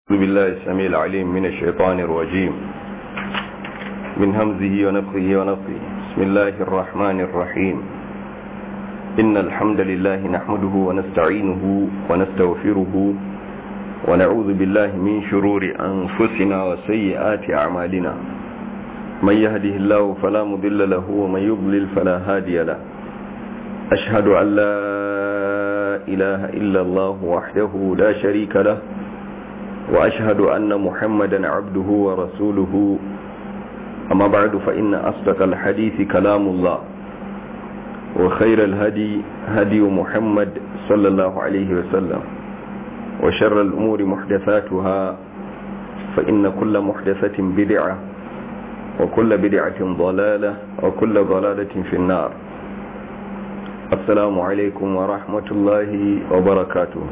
أعوذ بالله السميع العليم من الشيطان الرجيم من همزه ونفخه ونفخه بسم الله الرحمن الرحيم إن الحمد لله نحمده ونستعينه ونستغفره ونعوذ بالله من شرور أنفسنا وسيئات أعمالنا من يهده الله فلا مضل له ومن يضلل فلا هادي له أشهد أن لا إله إلا الله وحده لا شريك له وأشهد أن محمدا عبده ورسوله أما بعد فإن أصدق الحديث كلام الله وخير الهدي هدي محمد صلى الله عليه وسلم وشر الأمور محدثاتها فإن كل محدثة بدعة وكل بدعة ضلالة وكل ضلالة في النار السلام عليكم ورحمة الله وبركاته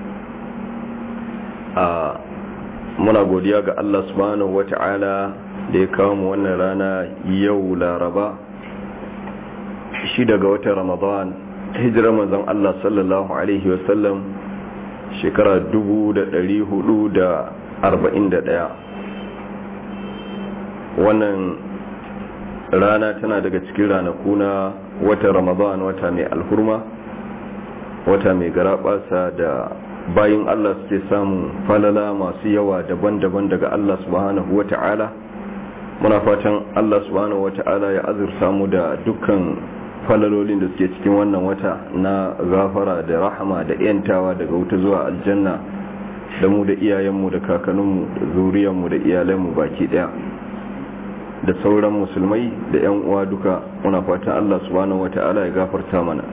a muna godiya ga Allah subhanahu wata'ala da ya kawo mu wannan rana yau laraba shi daga watan ramadan hijirar manzon Allah sallallahu alaihi wasallam shekara 1441 wannan rana tana daga cikin ranaku na watan ramadan wata mai alhurma wata mai garabasa da bayin Allah suke samun falala masu yawa daban-daban daga Allah subhanahu wa ta'ala muna fatan Allah subhanahu wa ta'ala ya azurta mu da dukkan falalolin da suke cikin wannan wata na gafara da rahama da yantawa daga wuta zuwa aljanna da mu da iyayenmu da kakanninmu da zuriyarmu da iyalanmu baki daya da sauran musulmai da 'yan uwa duka muna fatan Allah subhanahu wa ta'ala ya gafarta mana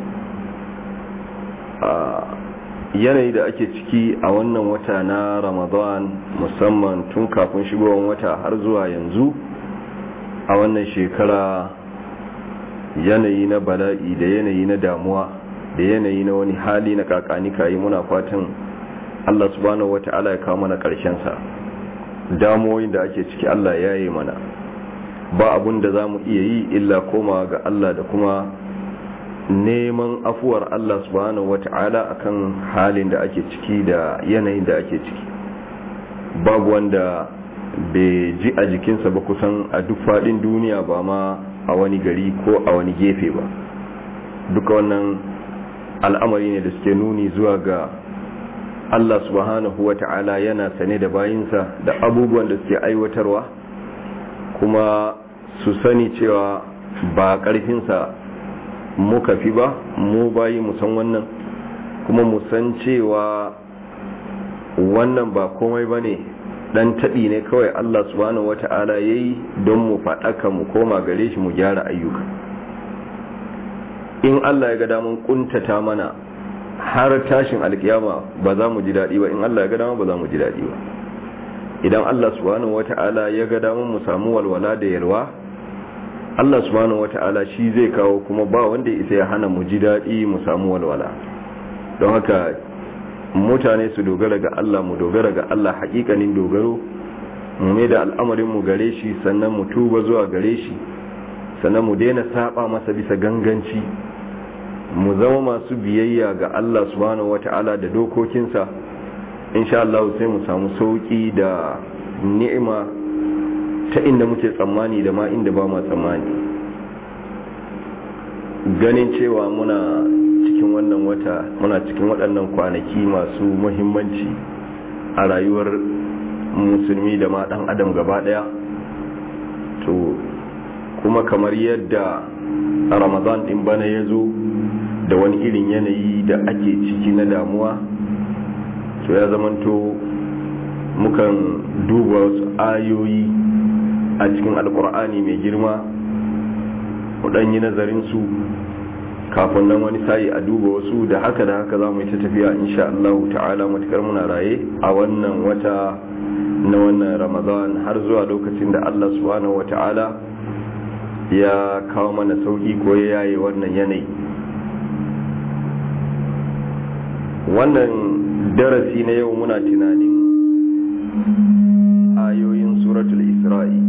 yanayi da ake ciki a wannan wata na ramadan musamman tun kafin shigowar wata har zuwa yanzu a wannan shekara yanayi na bala'i da yanayi na damuwa da yanayi na wani hali na kakani kayi muna fatan allah subhanahu wata'ala ya kawo mana sa damuwoyin da ake ciki allah ya yi mana ba abun da za mu iya yi illa komawa ga allah da kuma neman afuwar Allah subhanahu wata'ala akan halin da ake ciki da yanayin da ake ciki babu wanda bai ji a jikinsa ba kusan a duk faɗin duniya ba ma a wani gari ko a wani gefe ba duka wannan al'amari ne da suke nuni zuwa ga Allah subhanahu wata'ala yana sane da bayinsa da abubuwan da suke aiwatarwa kuma su sani cewa ba ƙarfinsa muka fi ba mu bayi musan wannan kuma musan cewa wannan ba komai ba ne dan taɓi ne kawai Allah subhanahu wata'ala ya yi don mu faɗaka mu koma gare shi mu gyara ayyuka in Allah ya ga damun kuntata mana har tashin alkiyama ba za mu ji daɗi ba in Allah ya ga damun ba za mu ji daɗi ba idan Allah subhanahu wata'ala ya ga damun mu samu walwala da yalwa Allah subhanahu wata'ala shi zai kawo kuma ba wanda isa ya hana mu ji daɗi mu samu walwala don haka mutane su dogara ga Allah mu dogara ga Allah haƙiƙanin dogaro mu mai da al'amarin mu gare shi sannan mu tuba zuwa gare shi sannan mu daina saba masa bisa ganganci mu zama masu biyayya ga Allah subhanahu wata'ala da dokokinsa insha Allah sai mu samu sauki da ni'ima ta inda muke tsammani da ma inda ba ma tsammani ganin cewa muna cikin wannan wata muna cikin waɗannan kwanaki masu muhimmanci a rayuwar musulmi da ma ɗan adam gaba ɗaya to kuma kamar yadda ramadan ɗin bana ya zo da wani irin yanayi da ake ciki na damuwa to ya zamanto mukan duba wasu ayoyi a cikin alkur'ani mai girma yi nazarin su kafin nan wani sayi a duba wasu da haka da haka za mu yi ta tafiya insha Allah ta'ala matukar muna raye a wannan wata na wannan ramadan har zuwa lokacin da Allah subhanahu wa ta'ala ya kawo mana sauki ko ya yaye wannan yanayi wannan darasi na yau muna tunanin ayoyin suratul isra'i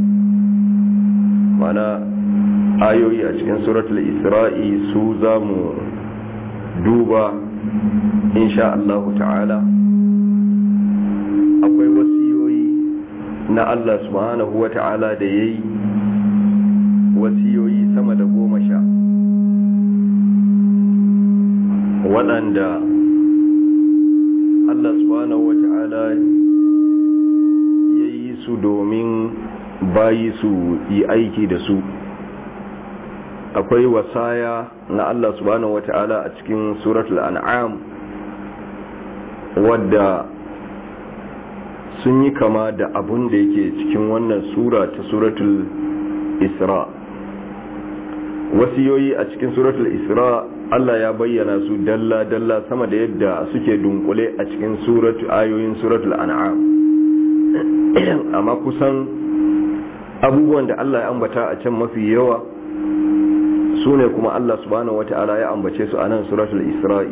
mana ayoyi a cikin suratul isra'i su za mu duba insha Allah ta'ala akwai wasi na Allah subhanahu wa ta'ala da ya yi wasiyoyi sama da goma sha waɗanda Allah subhanahu wa ta'ala ya yi su domin bayi su yi aiki da su akwai wasaya na Allah subhanahu wa ta'ala a cikin suratul an'am wadda sun yi kama da abun da yake cikin wannan sura ta suratul isra wasiyoyi a cikin suratul isra Allah ya bayyana su dalla-dalla sama da yadda suke dunkule a cikin suratu ayoyin suratul an'am amma kusan abubuwan da Allah ya ambata a can mafi yawa su ne kuma Allah subhanahu wata'ala ya ambace su a nan suratul isra'i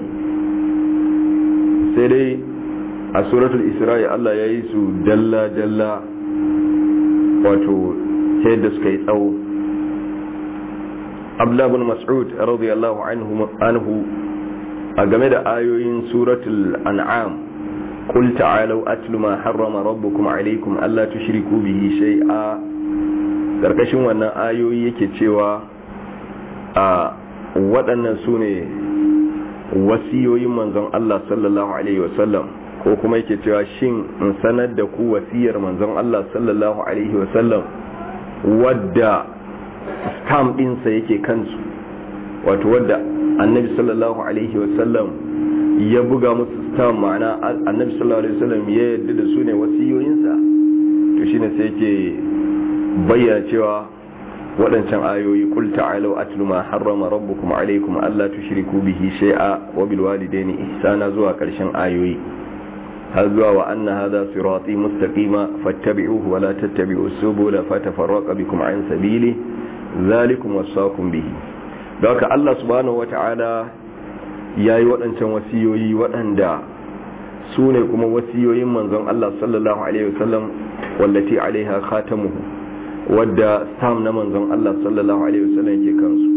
sai dai a suratul isra'i Allah ya yi su dalla-dalla wato ta yadda suka yi tsawo abdullahi bin mas'ud radiyallahu anhu a game da ayoyin suratul an'am قل تعالوا أتل ما حرم ربكم عليكم ألا تشركوا به شيئا karkashin wannan ayoyi yake cewa a waɗannan su ne wasiyoyin manzon Allah sallallahu alaihi wasallam ko kuma yake cewa shin in sanar da ku wasiyar manzon Allah sallallahu alaihi wasallam wadda stamp ɗinsa yake kansu wato wadda annabi sallallahu alaihi wasallam ya buga musu stamp ma'ana annabi sallallahu alaihi wasallam ya yarda da su ne wasiyoyinsa to shine sai yake bayyana cewa waɗancan ayoyi kul ta'alu atlu ma harrama rabbukum alaykum alla tushriku bihi shay'a wa bil walidayni ihsana zuwa ƙarshen ayoyi har zuwa wa anna hadha sirati mustaqima fattabi'uhu wa la tattabi'us subula fatafarraqa bikum an sabili zalikum wasaqum bihi don haka Allah subhanahu wata'ala yayi waɗancan wasiyoyi waɗanda su ne kuma wasiyoyin manzon Allah sallallahu alaihi wasallam wallati alaiha khatamuhu wadda sam na manzon Allah sallallahu alaihi wasallam ke kansu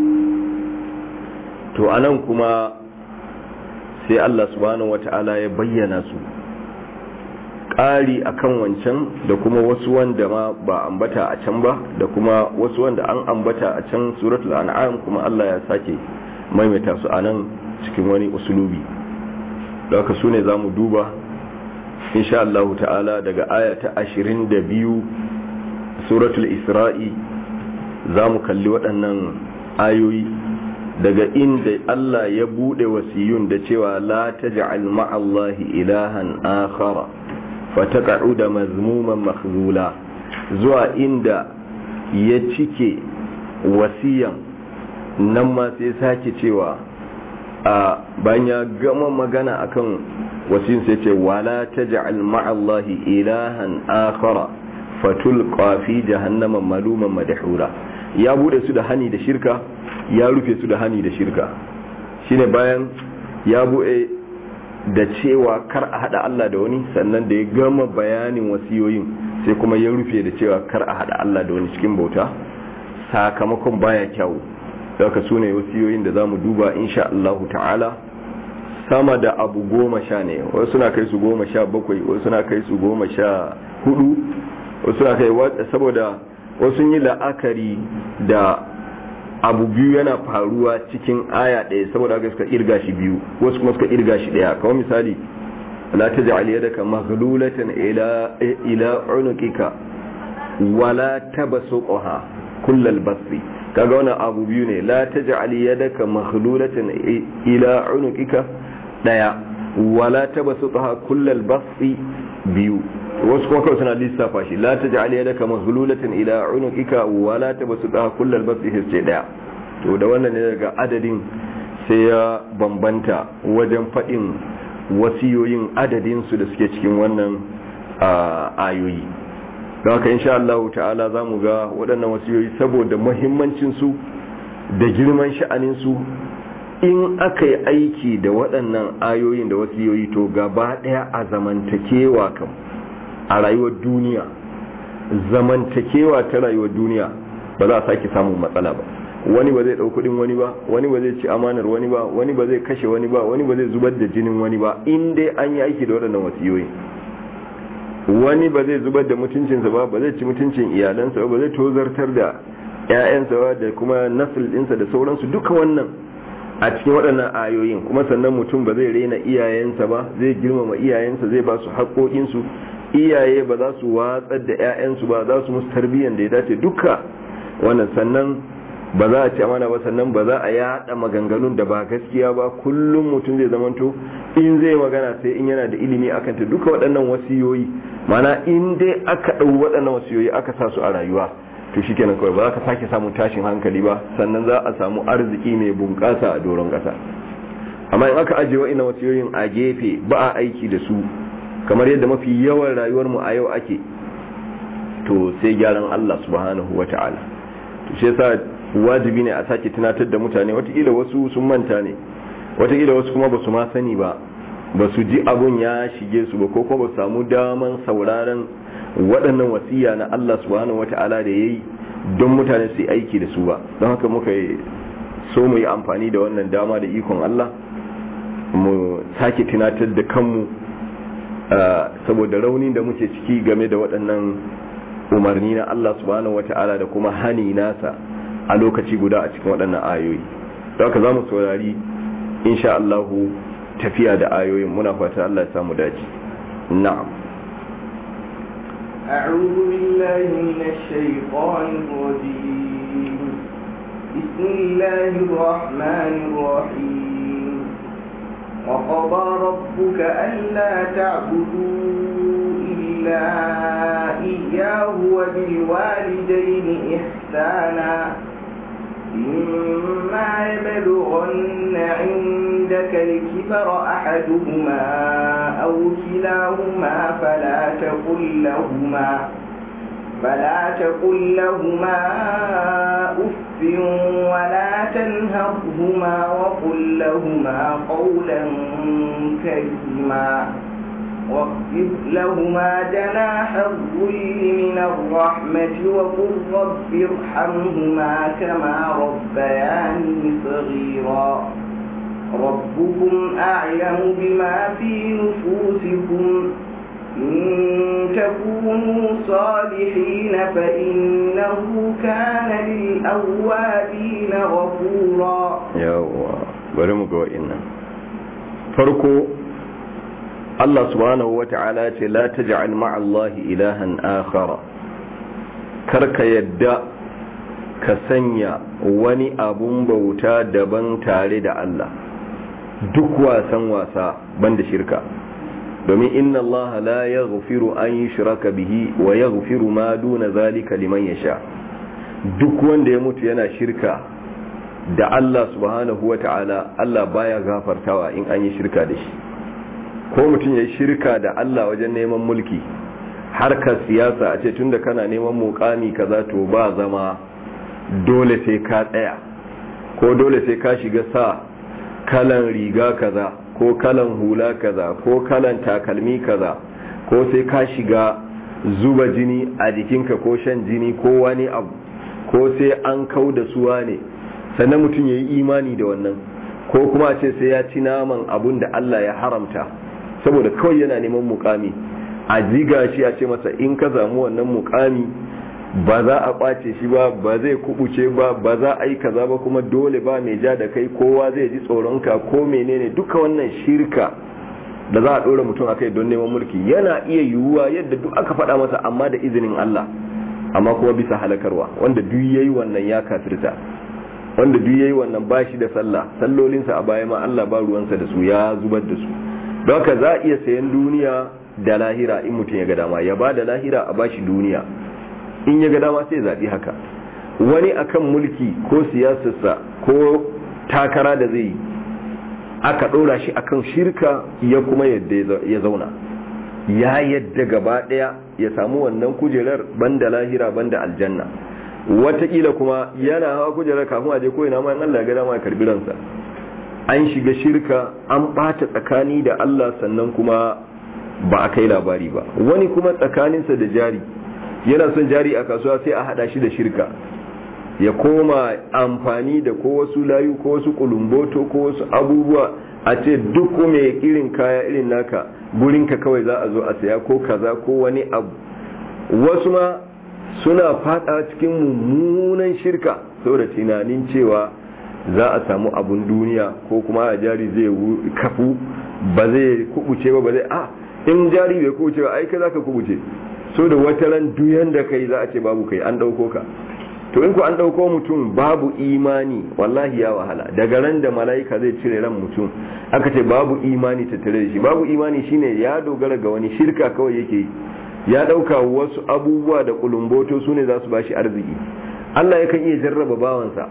to anan kuma sai Allah subhanahu wata'ala ya bayyana su ƙari akan wancan da kuma wasu wanda ma ba ambata a can ba da kuma wasu wanda an ambata a can suratul an'am kuma Allah ya sake maimaita su anan cikin wani usulubi da haka su ne za mu duba insha Allah ta'ala daga aya ta 22 suratul isra'i za mu kalli waɗannan ayoyi daga inda Allah ya buɗe wasiyun da cewa la taj'al ma'allahi ilahan akhara fataqa'uda mazmuman makhzula zuwa inda ya cike wasiyan nan ma sai sake cewa a bayan ya gama magana akan wasiyin sai ce wala taj'al ma'allahi ilahan akhara fatulqa fi jahannama maluman madhura ya bude su da hani da shirka ya rufe su da hani da shirka shine bayan ya bude da cewa kar a hada Allah da wani sannan da ya gama bayanin wasiyoyin sai kuma ya rufe da cewa kar a hada Allah da wani cikin bauta sakamakon baya kyau daga su ne wasiyoyin da za mu duba insha Allah ta'ala sama da abu goma sha ne wasu suna kai su goma sha bakwai wasu suna kai su goma sha hudu wasu suna kai saboda wasu yi la'akari da abu biyu yana faruwa cikin aya ɗaya saboda haka suka irga shi biyu wasu kuma suka irga shi ɗaya kawai misali la taj'al yadaka maghlulatan ila ila unuqika wala tabsuqha kullal basti kaga wannan abu biyu ne la taj'al yadaka maghlulatan ila unuqika daya wala tabsuqha kullal basti biyu wasu kuma kawai suna lissafa shi la taj'al yadaka maghlulatan ila unuqika wala tabsuqha kullal basti sai daya to da wannan ne daga adadin sai ya bambanta wajen fadin wasiyoyin adadin su da suke cikin wannan ayoyi don haka insha Allah ta'ala za mu ga waɗannan wasiyoyi saboda muhimmancinsu da girman sha'aninsu in aka yi aiki da waɗannan ayoyin da wasiyoyi to gaba ɗaya a zamantakewa kam a rayuwar duniya zamantakewa ta rayuwar duniya ba za a sake samun matsala ba wani ba zai ɗau kuɗin wani ba wani ba zai ci amanar wani ba wani ba zai kashe wani ba wani ba zai zubar da jinin wani ba in dai an yi aiki da waɗannan wasiyoyi wani ba zai zubar da mutuncinsa ba ba zai ci mutuncin iyalansa ba ba zai tozartar da 'ya'yansa ba da kuma nasil ɗinsa da sauransu duka wannan a cikin waɗannan ayoyin kuma sannan mutum ba zai rena iyayensa ba zai girmama iyayensa zai ba su haƙoƙinsu iyaye ba za su watsar da 'ya'yansu ba za su musu tarbiyyar da ya dace duka wannan sannan ba za a ci amana ba sannan ba za a yada maganganun da ba gaskiya ba kullum mutum zai zamanto in zai magana sai in yana da ilimi akan ta duka waɗannan wasiyoyi mana in dai aka ɗau waɗannan wasiyoyi aka sa su a rayuwa to shikenan kawai ba za ka sake samun tashin hankali ba sannan za a samu arziki mai bunƙasa a doron ƙasa amma in aka ajiye wa'ina wasiyoyin a gefe ba a aiki da su kamar yadda mafi yawan rayuwar mu a yau ake to sai gyaran Allah subhanahu wata'ala to shi yasa wajibi ne a sake tunatar da mutane watakila wasu sun manta ne watakila wasu kuma ba su ma sani ba ba su ji abun ya shige su ba ko kuma ba su samu daman sauraron waɗannan wasiya na Allah subhanahu wata'ala da yayi don mutane su yi aiki da su ba don haka muka so mu yi amfani da wannan dama da ikon Allah mu sake tunatar da kanmu saboda rauni da muke ciki game da waɗannan umarni na Allah subhanahu wata'ala da kuma hani nasa a lokaci guda a cikin waɗannan ayoyi da haka za mu saurari insha Allahu tafiya da ayoyin muna fata Allah ya samu daji na'am أعوذ بالله من الشيطان الرجيم بسم الله الرحمن الرحيم وقضى ربك ألا تعبدوا إلا إياه وبالوالدين إحسانا إما يبلغن عندك الكبر أحدهما أو كلاهما فلا تقل لهما فلا تقل لهما أف ولا تنهرهما وقل لهما قولا كريما واخفض لهما جناح الذل من الرحمة وقل رب ارحمهما كما ربياني صغيرا ربكم أعلم بما في نفوسكم إن تكونوا صالحين فإنه كان للأوابين غفورا يوا برمك وإنا فرقوا Allah subhanahu wa ta'ala ce la taj'al ma'a Allah ilahan akhara karka yadda ka sanya wani abun bauta daban tare da Allah duk wasan wasa banda shirka domin inna Allah la yaghfiru an yushraka bihi wa yaghfiru ma duna zalika liman yasha duk wanda ya mutu yana shirka da Allah subhanahu wa ta'ala Allah baya gafartawa in an yi shirka da shi ko mutum ya shirka da Allah wajen neman mulki harkar siyasa a ce tunda kana neman mukami kaza to ba zama dole sai ka tsaya ko dole sai ka shiga sa kalan riga kaza ko kalan hula kaza ko kalan takalmi kaza ko sai ka shiga zuba jini a jikinka ko shan jini ko wani abu ko sai an kau da suwa ne sannan mutum ya yi imani da wannan ko kuma a ce sai ya ci naman abun da Allah ya haramta saboda kawai yana neman mukami a ziga shi a ce masa in ka samu wannan mukami ba za a kwace shi ba ba zai kubuce ba ba za a yi kaza ba kuma dole ba mai ja da kai kowa zai ji tsoronka ko menene duka wannan shirka da za a ɗora mutum a kai don neman mulki yana iya yiwuwa yadda duk aka faɗa masa amma da izinin Allah amma kuma bisa halakarwa wanda duk yayi wannan ya kafirta wanda duk yayi wannan ba shi da sallah sallolinsa a baya ma Allah ba ruwansa da su ya zubar da su don haka za a iya sayan duniya da lahira in mutum ya ga dama ya ba da lahira a bashi duniya in ya ga dama sai zaɓi haka wani akan mulki ko siyasarsa ko takara da zai yi aka ɗora shi akan shirka ya kuma yadda ya zauna ya yadda gaba ɗaya ya samu wannan kujerar banda lahira banda aljanna wataƙila kuma yana hawa kujerar kafin a je ko ina ma in Allah ya ga dama ya karbi ransa an shiga shirka an ɓata tsakani da Allah sannan kuma ba a kai labari ba wani kuma tsakaninsa da jari yana son jari a kasuwa sai a hada shi da shirka ya koma amfani da ko wasu layu ko wasu kulumboto ko wasu abubuwa a ce duk mai irin kaya irin naka gurinka kawai za a zo a saya ko kaza ko wani abu wasu ma suna fada cikin mummunan shirka saboda tunanin cewa za a samu abun duniya ko kuma a jari zai kafu ba zai kubuce ba ba zai a in jari bai kubuce ba ai kai za ka kubuce so da wata ran duyan da kai za a ce babu kai an dauko ka to in ku an dauko mutum babu imani wallahi ya wahala daga ran da mala'ika zai cire ran mutum aka ce babu imani tattare da shi babu imani shine ya dogara ga wani shirka kawai yake ya dauka wasu abubuwa da kulumboto su ne za su bashi arziki Allah yakan iya jarraba bawansa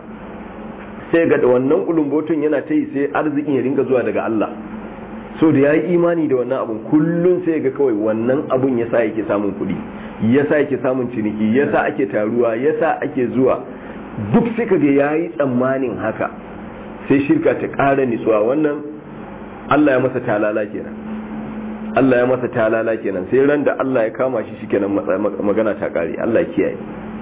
sai ga wannan kulumboton yana ta yi sai arzikin ya ringa zuwa daga Allah so da ya yi imani da wannan abun kullum sai ga kawai wannan abun ya sa yake samun kuɗi ya sa yake samun ciniki ya sa ake taruwa ya sa ake zuwa duk sai ka ga ya yi tsammanin haka sai shirka ta ƙara nitsuwa wannan Allah ya masa talala kenan Allah ya masa talala kenan sai ran da Allah ya kama shi shikenan magana ta ƙare Allah ya kiyaye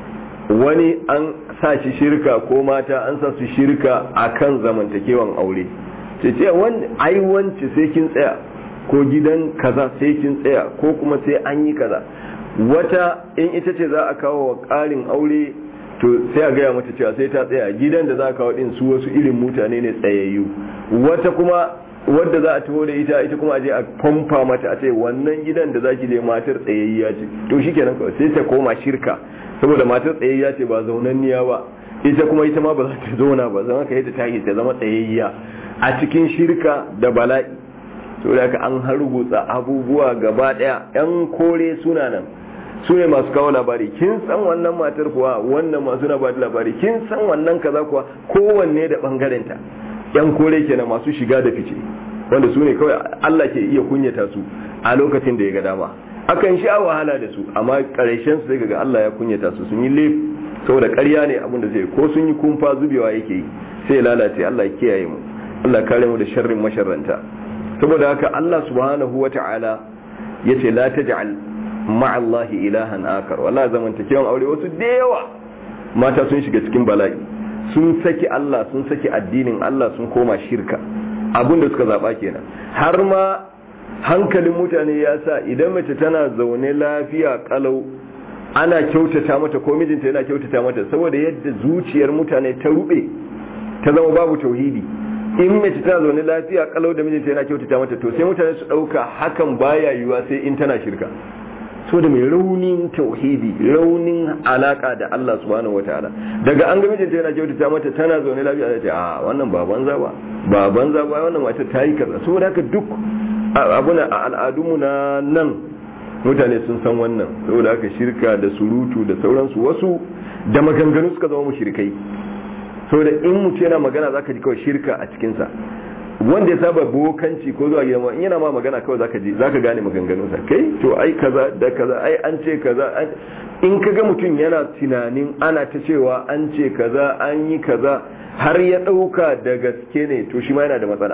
wani an sa shi shirka ko mata an sa su shirka akan zamantakewan aure ce ce ai wance sai kin tsaya ko gidan kaza sai kin tsaya ko kuma sai an yi kaza wata in ita ce za a kawo wa ƙarin aure to sai a gaya mata cewa sai ta tsaya gidan da za a kawo din su wasu irin mutane ne tsayayyu wata kuma wadda za a taho da ita ita kuma a je a famfa mata a ce wannan gidan da zaki je matar tsayayya ce to shikenan kawai sai ta koma shirka saboda matar tsayayya ce ba zaunanniya ba ita kuma ita ma ba za ta zauna ba zama ka yadda ta yi ta zama tsayayya a cikin shirka da bala'i to da an hargutsa abubuwa gaba daya yan kore suna nan su ne masu kawo labari kin san wannan matar kuwa wannan masu na bada labari kin san wannan kaza kuwa kowanne da bangarenta yan kore kenan masu shiga da fice wanda su ne kawai Allah ke iya kunyata su a lokacin da ya ga dama akan sha wahala da su amma karshen su sai ga Allah ya kunyata su sun yi lef saboda ƙarya ne abin da zai ko sun yi kumfa zubewa yake yi sai ya lalace Allah ya kiyaye mu Allah kare mu da sharrin masharranta saboda haka Allah subhanahu wata'ala yace la taj'al ma'allahi ilahan akar wala zamantakewan aure wasu da yawa mata sun shiga cikin bala'i sun saki Allah sun saki addinin Allah sun koma shirka abinda suka zaba kenan har ma hankalin mutane ya sa idan mace tana zaune lafiya kalau ana kyautata mata ko mijinta yana kyautata mata saboda yadda zuciyar mutane ta rube ta zama babu tauhidi in mace tana zaune lafiya kalau da mijinta yana kyautata mata to sai mutane su dauka hakan baya yiwuwa sai in tana shirka so da mai raunin tauhidi raunin alaka da Allah subhanahu wataala daga an ga mijinta yana kyautata mata tana zaune lafiya ta ce a wannan ba banza ba ba banza ba wannan mata ta yi kaza saboda haka duk abuna a al'adunmu na nan mutane sun san wannan saboda haka shirka da surutu da sauransu wasu da maganganu suka zama mushrikai saboda in mutu yana magana zaka ji kawai shirka a cikinsa wanda ya saba bokanci ko zuwa gidan in yana ma magana kawai zaka ji zaka gane maganganunsa kai to ai kaza da kaza ai an ce kaza in kaga mutum yana tunanin ana ta cewa an ce kaza an yi kaza har ya dauka da gaske ne to shi ma yana da matsala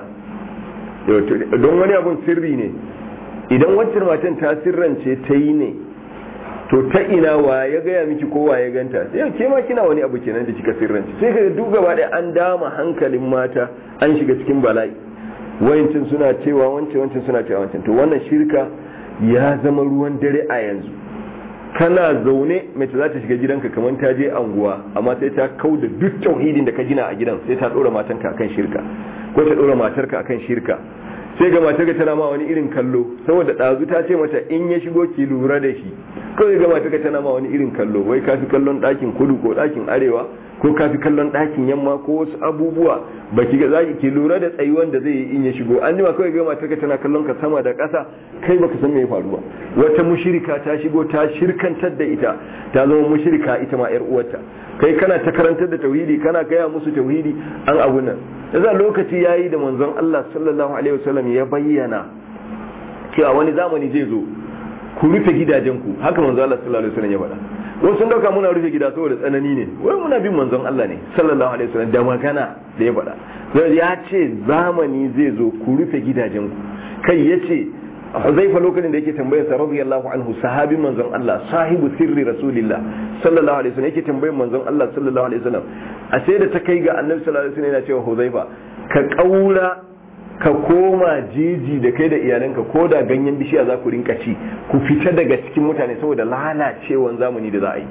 don wani abun sirri ne idan wancan matan ta sirrance ta yi ne to ta ina wa ya gaya miki ko wa ya ganta sai ke ma kina wani abu kenan da kika sirrance sai ka duk gaba da an dama hankalin mata an shiga cikin bala'i wayancin suna cewa wancan wancan suna cewa wancan to wannan shirka ya zama ruwan dare a yanzu kana zaune mace za ta shiga gidanka kamar ta je anguwa amma sai ta kau da duk tauhidin da ka gina a gidan sai ta dora matanka akan shirka ko ta dora matarka akan shirka sai ga matarka tana ma wani irin kallo saboda ɗazu ta ce mata in ya shigo ki lura da shi kawai ga matarka tana ma wani irin kallo wai ka fi kallon ɗakin kudu ko ɗakin arewa ko ka fi kallon ɗakin yamma ko wasu abubuwa ba ki ga zaki ki lura da tsayuwan da zai yi in ya shigo an jima kawai ga matarka tana kallon ka sama da ƙasa kai baka san me ya faru ba wata mushirika ta shigo ta shirkantar da ita ta zama mushirika ita ma yar uwarta kai kana ta karantar da tauhidi kana gaya musu tauhidi an abu nan yasa lokaci yayi da manzon Allah sallallahu alaihi wasallam ya bayyana cewa wani zamani zai zo ku rufe gidajenku haka manzon Allah sallallahu alaihi wasallam ya faɗa wasu sun dauka muna rufe gida saboda tsanani ne wai muna bin manzon Allah ne sallallahu alaihi wasallam da magana da ya faɗa ya ce zamani zai zo ku rufe gidajenku kai ya ce Huzaifa lokacin da yake tambayar sa radiyallahu anhu sahabin manzon Allah sahibu sirri rasulillah sallallahu alaihi wasallam yake tambayar manzon Allah sallallahu alaihi wasallam a sai da ta kai ga annabi sallallahu alaihi wasallam yana cewa Huzaifa ka kaura ka koma jeji da kai da iyalanka ko da ganyen bishiya za ku rinka ci ku fita daga cikin mutane saboda lalacewan zamani da za a yi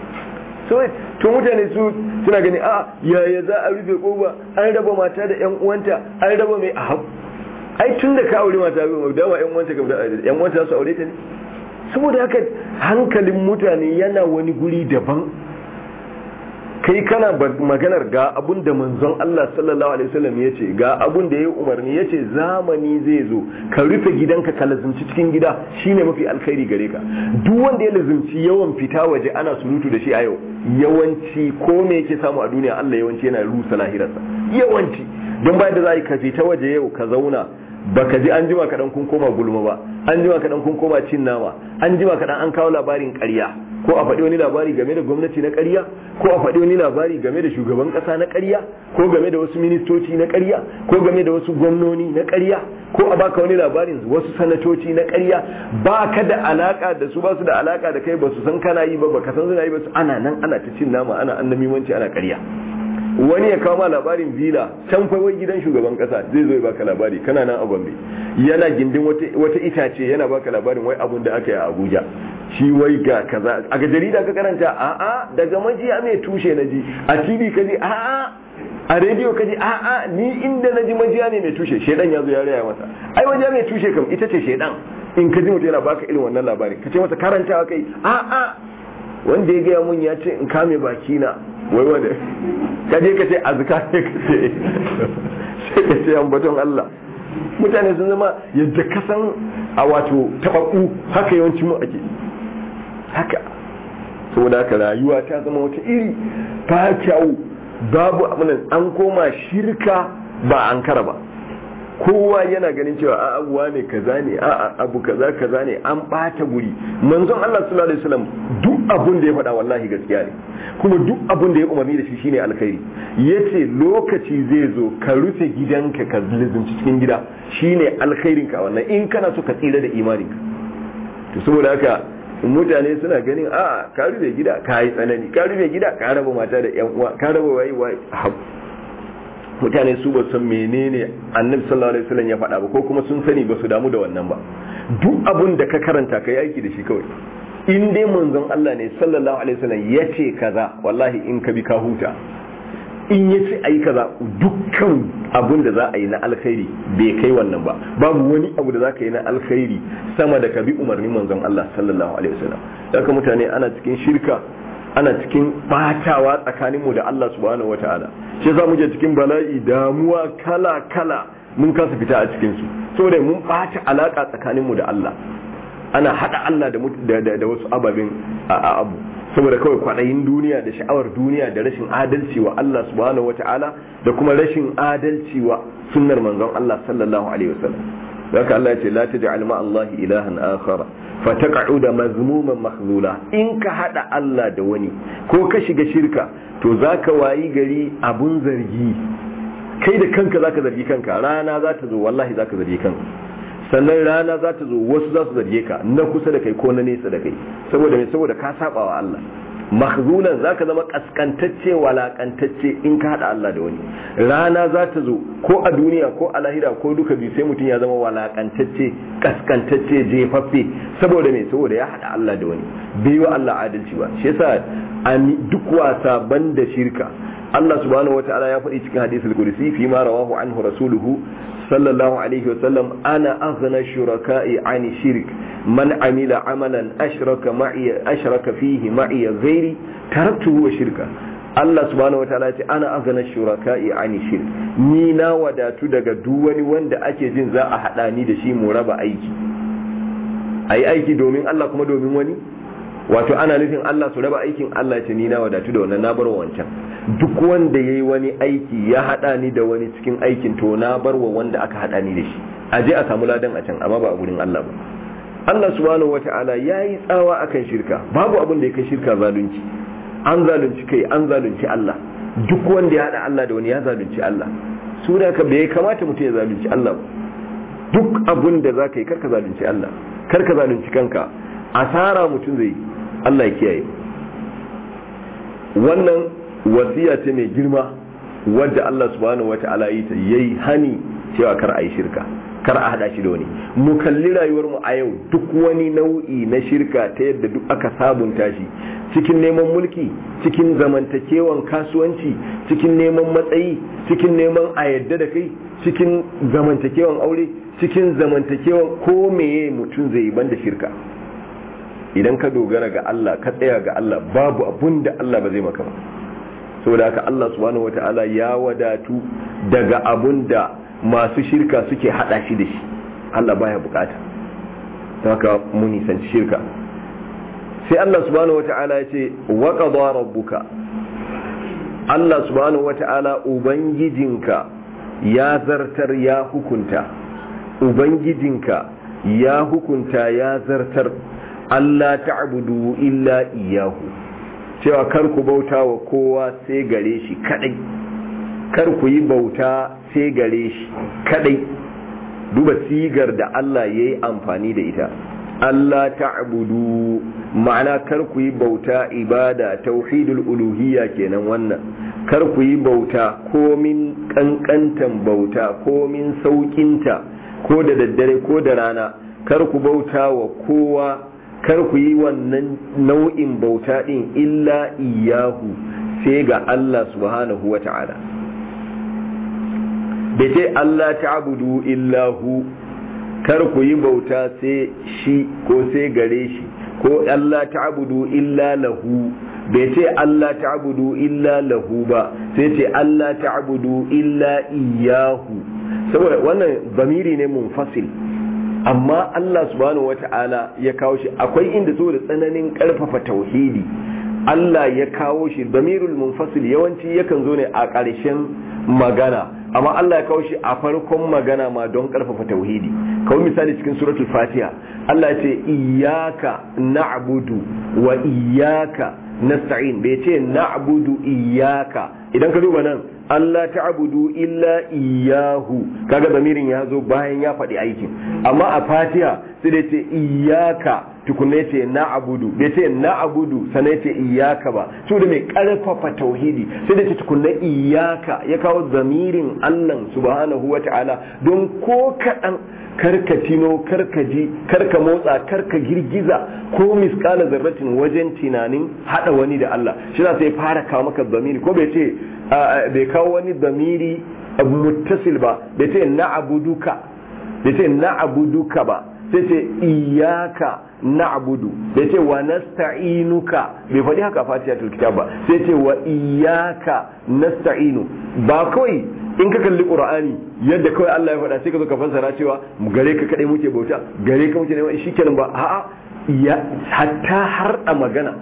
to mutane su suna gani a yaya za a rufe koba an raba mata da yan uwanta an raba mai a ai tun da ka aure mata bai dawa yan uwanta ka yan uwanta su aure ta ne saboda haka hankalin mutane yana wani guri daban kai kana maganar ga abun da manzon Allah sallallahu alaihi wasallam ya ce ga abun da ya yi umarni ya ce zamani zai zo ka rufe gidanka ka lazimci cikin gida shine mafi alkhairi gare ka duk wanda ya lazimci yawan fita waje ana surutu da shi a yau yawanci ko me yake samu a duniya Allah yawanci yana rusa lahirarsa yawanci don bayan da za ka fita waje yau ka zauna baka ji an jima kaɗan kun koma gulma ba an jima kaɗan kun koma cin nama an jima kaɗan an kawo labarin ƙarya ko a faɗi wani labari game da gwamnati na ƙarya ko a faɗi wani labari game da shugaban ƙasa na ƙarya ko game da wasu ministoci na ƙarya ko game da wasu gwamnoni na ƙarya ko a baka wani labarin wasu sanatoci na ƙarya ba ka da alaka da su ba su da alaka da kai ba su san kana yi ba ba ka san suna yi ba su ana nan ana ta cin nama ana annamimanci ana ƙarya wani ya kawo ma labarin vila can fa wai gidan shugaban kasa zai zo ya baka labari kana nan a Gombe yana gindin wata itace yana baka labarin wai abun da aka yi a Abuja shi wai ga kaza a ga jarida ka karanta a a daga majiya mai tushe na ji a TV ka ji a a a rediyo ka ji a a ni inda na ji majiya ne mai tushe shedan ya zo ya raya masa ai majiya mai tushe kam ita ce shedan in ka ji mutum yana baka irin wannan labarin ka ce masa karantawa kai a a wanda ya gaya mun ya ce in kame baki na wai wanda ka je ka ce azka ne ka ce sai ka ce ambaton Allah mutane sun zama yadda ka san a wato tababbu haka yawanci mu ake haka saboda haka rayuwa ta zama wata iri ta kyau babu abinan an koma shirka ba an kara ba kowa yana ganin cewa a abuwa ne kaza ne a abu kaza kaza ne an bata guri manzon Allah sallallahu alaihi wasallam duk abun da ya faɗa wallahi gaskiya ne kuma duk abun da ya umarni da shi shine alkhairi yace lokaci zai zo ka rufe gidanka ka lizumci cikin gida shine alkhairin ka wannan in kana so ka tsira da imaninka to saboda haka mutane suna ganin a ka rufe gida ka yi tsanani ka rufe gida ka raba mata da yan uwa ka raba wayi wayi mutane su ba san menene annabi sallallahu alaihi wasallam ya faɗa ba ko kuma sun sani ba su damu da wannan ba duk abun da ka karanta ka yi aiki da shi kawai in dai manzon Allah ne sallallahu alaihi wasallam ya ce kaza wallahi in ka bi ka huta in ya ce ayi kaza dukkan abun da za a yi na alkhairi bai kai wannan ba babu wani abu da za ka yi na alkhairi sama da ka bi umarnin manzon Allah sallallahu alaihi wasallam haka mutane ana cikin shirka ana cikin batawa tsakaninmu da Allah subhanahu wataala shi za mu je cikin bala'i damuwa kala kala mun kasa fita a cikin su saboda mun bata alaka tsakaninmu da Allah ana hada Allah da da wasu ababen abu saboda kawai kwaɗayin duniya da sha'awar duniya da rashin adalci wa Allah subhanahu wata'ala da kuma rashin adalci wa sunnar manzon Allah sallallahu alaihi wasallam haka Allah ya ce la taj'al ma Allah ilahan akhara fataqa'uda mazmuman mahzula in ka hada Allah da wani ko ka shiga shirka to zaka wayi gari abun zargi kai da kanka zaka zargi kanka rana za ta zo wallahi zaka zargi kanka sannan rana za ta zo wasu za su zarge ka na kusa da kai ko na nesa da kai saboda me saboda ka saba wa Allah mahzulan zaka zama kaskantacce walakantacce in ka hada Allah da wani rana za ta zo ko a duniya ko a lahira ko duka biyu sai mutum ya zama walakantacce kaskantacce jefaffe saboda me saboda ya hada Allah da wani bai wa Allah adalci ba shi yasa duk wasa banda shirka Allah subhanahu wataala ya faɗi cikin hadisul qudsi fi ma rawahu anhu rasuluhu sallallahu alaihi wa sallam ana aghna shuraka'i ani shirk man amila amalan ashraka ma'i ashraka fihi ma'i ghairi taraktuhu wa shirka Allah subhanahu wataala ya ce ana aghna shuraka'i ani shirk ni na wadatu daga duk wani wanda ake jin za a hada ni da shi mu raba aiki ayi aiki domin Allah kuma domin wani wato ana nufin Allah su raba aikin Allah ce ni na wadatu da wannan na bar wancan duk wanda yayi wani aiki ya hada ni da wani cikin aikin to na bar wa wanda aka hada ni da shi a je a samu ladan a can amma ba a gurin Allah ba Allah subhanahu wata'ala yayi tsawa akan shirka babu abin da ya kai shirka zalunci an zalunci kai an zalunci Allah duk wanda ya hada Allah da wani ya zalunci Allah su da ka bai kamata mutum ya zalunci Allah ba duk abun da za ka yi karka zalunci Allah karka zalunci kanka asara mutum zai Allah ya kiyaye wannan wasiya ce mai girma wadda Allah subhanahu wata'ala yi ta yayi hani cewa kar a yi shirka kar a hada shi da wani mu kalli rayuwar mu a yau duk wani nau'i na shirka ta yadda duk aka sabunta shi cikin neman mulki cikin zamantakewan kasuwanci cikin neman matsayi cikin neman a yadda da kai cikin zamantakewan aure cikin zamantakewan ko meye mutum zai ban da shirka idan ka dogara ga Allah ka tsaya ga Allah babu abun da Allah ba zai maka ba saboda haka Allah subhanahu wataala ya wadatu daga abun da masu shirka suke hada shi da shi Allah baya bukata haka mu nisanci shirka sai Allah subhanahu wata'ala ya ce wa qada rabbuka Allah subhanahu wata'ala ubangijinka ya zartar ya hukunta ubangijinka ya hukunta ya zartar Allah ta'budu illa iyahu cewa kar ku bauta wa kowa sai gare shi kadai kar ku yi bauta sai gare shi kadai duba sigar da Allah ya yi amfani da ita Allah ta'budu ma'ana kar ku yi bauta ibada tauhidul uluhiyya kenan wannan kar ku yi bauta komin kankantan bauta komin saukinta ko da daddare ko da rana kar ku bauta wa kowa kar ku yi wannan nau'in bauta din illa iyahu sai ga Allah subhanahu wa ta'ala da ce Allah ta'budu illahu kar ku yi bauta sai shi ko sai gare shi ko Allah ta'budu illa lahu bai ce Allah ta'budu illa lahu ba sai ce Allah ta'budu illa iyahu saboda wannan zamiri ne munfasil amma Allah subhanahu wata'ala ya kawo shi akwai inda saboda tsananin karfafa tauhidi Allah ya kawo shi damirul munfasil yawanci yakan zo ne a ƙarshen magana amma Allah ya kawo shi a farkon magana ma don karfafa tauhidi kawai misali cikin suratul fatiha Allah ya ce iyyaka na'budu wa iyyaka nasta'in bai ce na'budu iyyaka idan ka duba nan Allah ta'budu illa iyyahu kaga zamirin ya zo bayan ya faɗi aikin amma a fatiha sai da ce iyyaka tukunne ce na'budu bai ce na'budu sanai ce iyyaka ba su da mai karfafa tauhidi sai da ce tukunne iyyaka ya kawo zamirin Allah subhanahu wata'ala don ko kaɗan karka tino karka ji karka motsa karka girgiza ko miskala zarratin wajen tunanin hada wani da Allah shi sai fara kawo maka zamiri ko bai ce bai kawo wani zamiri muttasil ba bai ce na'buduka bai ce na'buduka ba sai ce iyaka na'budu bai ce wa nasta'inuka bai faɗi haka fatihatul kitab ba sai ce wa iyaka nasta'inu ba kawai in ka kalli qur'ani yadda kawai Allah ya faɗa sai ka zo ka fassara cewa gare ka kadai muke bauta gare ka muke neman shikenan ba a'a ya hatta har da magana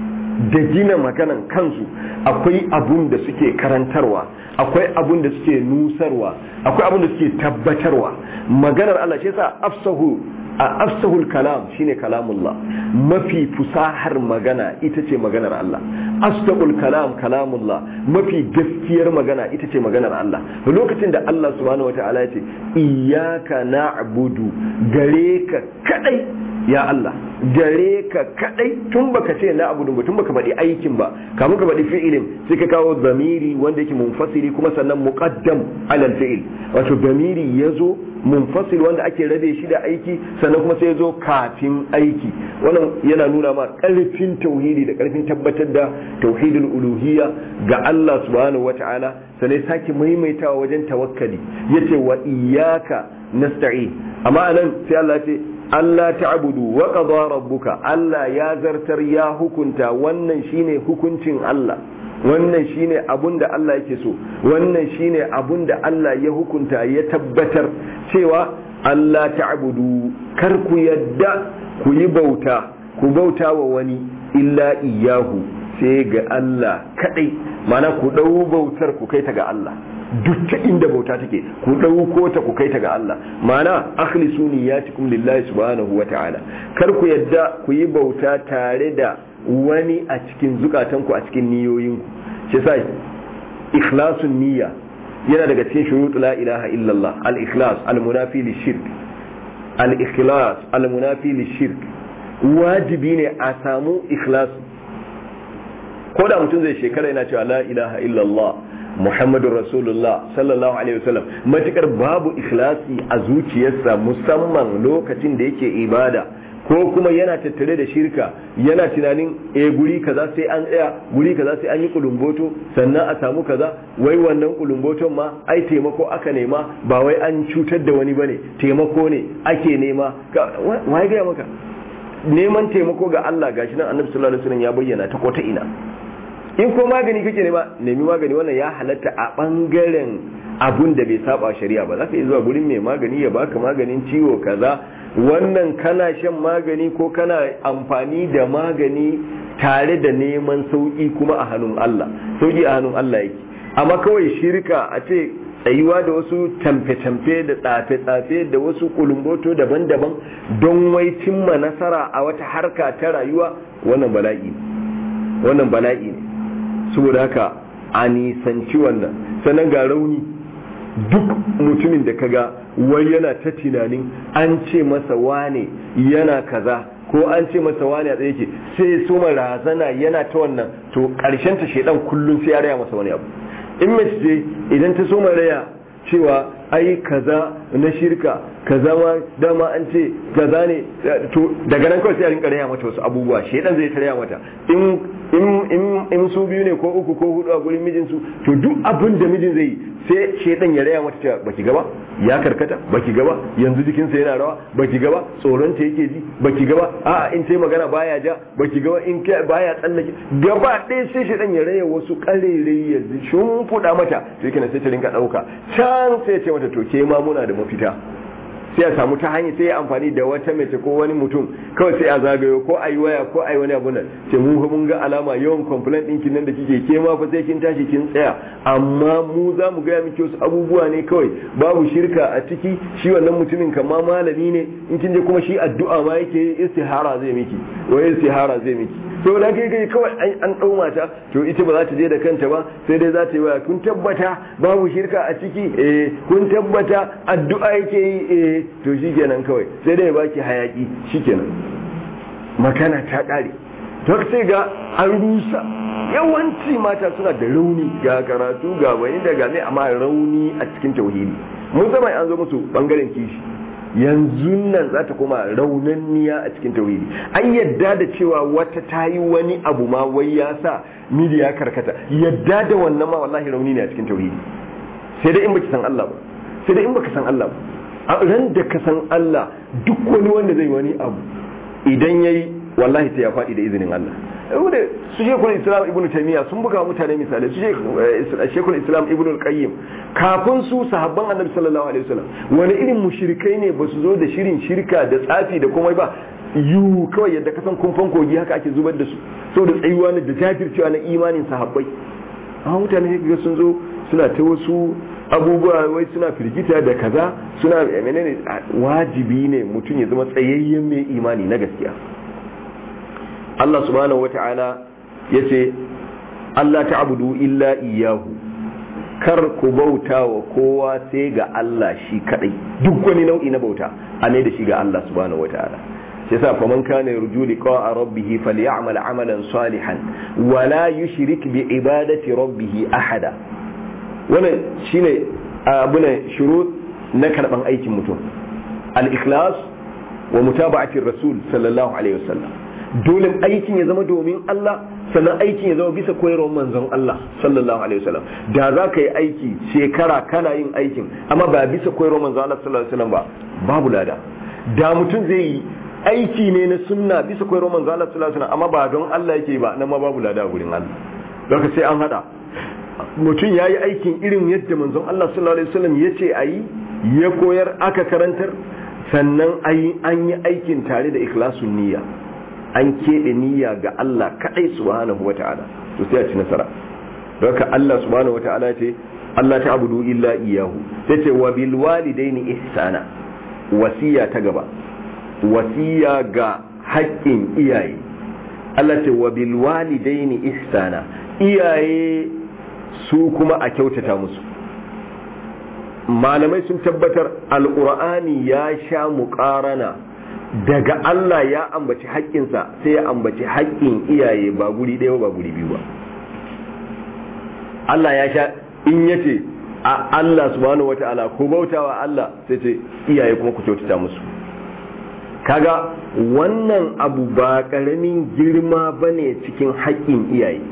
da gina maganan kansu akwai abun da suke karantarwa akwai abun da suke nusarwa akwai abun da suke tabbatarwa maganar Allah shi yasa afsahu a afsahul kalam shine kalamullah mafi fusahar magana ita ce maganar Allah asdaqul kalam kalamullah mafi gaskiyar magana ita ce maganar Allah lokacin da Allah subhanahu wataala ya ce iyyaka na'budu gare ka kadai ya Allah gare ka kadai tun baka ce na abu ba tun baka faɗi aikin ba kamun ka faɗi fi'ilin sai ka kawo zamiri wanda yake munfasiri kuma sannan muqaddam alal fi'il wato zamiri yazo munfasil wanda ake rabe shi da aiki sannan kuma sai yazo kafin aiki wannan yana nuna ma karfin tauhidi da karfin tabbatar da tauhidul uluhiyya ga Allah subhanahu wata'ala sannan sake maimaitawa wajen tawakkali yace wa iyyaka nasta'in amma anan sai Allah ya ce Allah ta'budu wa qada rabbuka Allah ya zartar ya hukunta wannan shine hukuncin Allah wannan shine abun da Allah yake so wannan shine abun da Allah ya hukunta ya tabbatar cewa Allah ta'budu kar ku yadda ku yi bauta ku bauta wa wani illa iyahu sai ga Allah kadai mana ku dau bautar ku kai ta ga Allah duk ta inda bauta take ku ɗauko ta ku kai ta ga Allah ma'ana akhlisu niyyatikum lillahi subhanahu wa ta'ala kar ku yadda ku yi bauta tare da wani a cikin zukatanku a cikin niyoyinku shi sa ikhlasun niyya yana daga cikin shuruɗu la ilaha illallah al-ikhlas al-munafi lishirk al-ikhlas al-munafi lishirk wajibi ne a samu ikhlas ko da mutum zai shekara yana cewa la ilaha illallah muhammadun rasulullah sallallahu alaihi wasallam matukar babu ikhlasi a zuciyarsa musamman lokacin da yake ibada ko kuma yana tattare da shirka yana tunanin e guri kaza sai an tsaya guri kaza sai an yi kulumboto sannan a samu kaza wai wannan kulumboton ma ai taimako aka nema ba wai an cutar da wani bane taimako ne ake nema wai ga maka neman taimako ga Allah gashi nan annabi sallallahu alaihi wasallam ya bayyana ta kota ina in ko magani kake nema nemi magani wannan ya halatta a bangaren abun da bai saba shari'a ba za ka yi zuwa gurin mai magani ya baka maganin ciwo kaza wannan kana shan magani ko kana amfani da magani tare da neman sauki kuma a hannun Allah sauki a hannun Allah yake amma kawai shirka a ce tsayuwa da wasu tamfe-tamfe da tsafe-tsafe da wasu kulumboto daban-daban don wai cimma nasara a wata harka ta rayuwa wannan bala'i ne wannan bala'i ne saboda haka a nisanci wannan sannan ga rauni duk mutumin da kaga wai yana ta tunanin an ce masa wane yana kaza ko an ce masa wane a tsaye ke sai su razana yana ta wannan to karshen ta shedan kullum sai ya raya masa wani abu in mace ce idan ta so raya cewa ai kaza na shirka kaza ma dama an ce kaza ne to daga nan kawai sai a rinka raya mata wasu abubuwa shedan zai ta raya mata in in su biyu ne ko uku ko hudu a gurin mijinsu to duk abin da mijin zai yi sai shedan ya raya mata cewa baki gaba ya karkata baki gaba yanzu jikinsa yana rawa baki gaba tsoron ta yake ji baki gaba a'a in ta magana baya ja baki gaba in baya tsallake gaba ɗaya sai shedan ya raya wasu ƙarere ya shimfiɗa mata sai kana sai ta rinka ɗauka can sai ya ce mata to ke ma muna da mafita sai a samu ta hanyar sai ya amfani da wata mace ko wani mutum kawai sai a zagayo ko a yi waya ko a yi wani abu nan sai mu mun ga alama yawan complaint ɗinki nan da kike ke ma fa sai kin tashi kin tsaya amma mu za mu gaya miki wasu abubuwa ne kawai babu shirka a ciki shi wannan mutumin kama malami ne in kin je kuma shi addu'a ma yake yi istihara zai miki wai istihara zai miki to da kai kai kawai an ɗau mata to ita ba za ta je da kanta ba sai dai za ta yi waya kun tabbata babu shirka a ciki eh kun tabbata addu'a yake yi eh to shikenan kawai sai dai baki hayaki shikenan makana ta ƙare to sai ga an rusa yawanci mata suna da rauni ga karatu ga wani da game amma rauni a cikin tauhidi mun zama an zo musu bangaren kishi yanzu nan za ta koma raunanniya a cikin tauhidi an yadda da cewa wata ta yi wani abu ma wai ya sa midiya karkata yadda da wannan ma wallahi rauni ne a cikin tauhidi sai dai in baki san Allah ba sai dai in baka san Allah ba a ran da ka san Allah duk wani wanda zai wani abu idan yayi wallahi sai ya faɗi da izinin Allah wanda su shekul islam ibnu taymiya sun buga mutane misali su shekul islam ibnu qayyim kafin su sahabban annabi sallallahu alaihi wasallam wani irin mushrikai ne ba su zo da shirin shirka da tsafi da komai ba yu kawai yadda kasan kumfan kogi haka ake zubar da su saboda tsayuwa ne da jajircewa na imanin sahabbai amma mutane ga sun zo suna ta wasu abubuwa wai suna firgita da kaza suna menene wajibi ne mutum ya zama tsayayyen mai imani na gaskiya Allah subhanahu wata'ala ya ce Allah ta'budu illa iyahu kar ku bauta wa kowa sai ga Allah shi kadai duk wani nau'i na bauta a ne da shi ga Allah subhanahu wata'ala shi yasa fa man kana yarju liqa'a rabbih falyamal amalan salihan wa la yushrik bi ibadati rabbih ahada wannan shine abuna shurut na karban aikin mutum al-ikhlas wa mutaba'ati rasul sallallahu alaihi wasallam dole aikin ya zama domin Allah sannan aikin ya zama bisa koyarwar manzon Allah sallallahu alaihi wasallam da za ka yi aiki shekara kana yin aikin amma ba bisa koyarwar manzon Allah sallallahu alaihi wasallam ba babu lada da mutum zai yi aiki ne na sunna bisa koyarwar manzon Allah sallallahu alaihi wasallam amma ba don Allah yake ba nan ma babu lada gurin Allah don sai an hada mutum ya yi aikin irin yadda manzon Allah sallallahu alaihi wasallam ya ce a yi ya koyar aka karantar sannan an yi aikin tare da ikhlasun niyya an keɓe niyya ga Allah kaɗai subhanahu wa ta'ala to sai a ci nasara don ka Allah subhanahu wa ta'ala ce Allah ta abudu illa iyahu sai ce wa bil walidaini ihsana wasiya ta gaba wasiya ga haƙƙin iyaye Allah ce wa bil walidaini ihsana iyaye su kuma a kyautata musu malamai sun tabbatar alƙur'ani ya sha muƙarana daga Allah ya ambaci haƙƙinsa sai ya ambaci haƙƙin iyaye ba guri ɗaya ba guri biyu ba Allah ya sha in yace a Allah subhanahu wata'ala ko bautawa Allah sai ce iyaye kuma ku kyautata musu kaga wannan abu ba ƙaramin girma bane cikin haƙƙin iyaye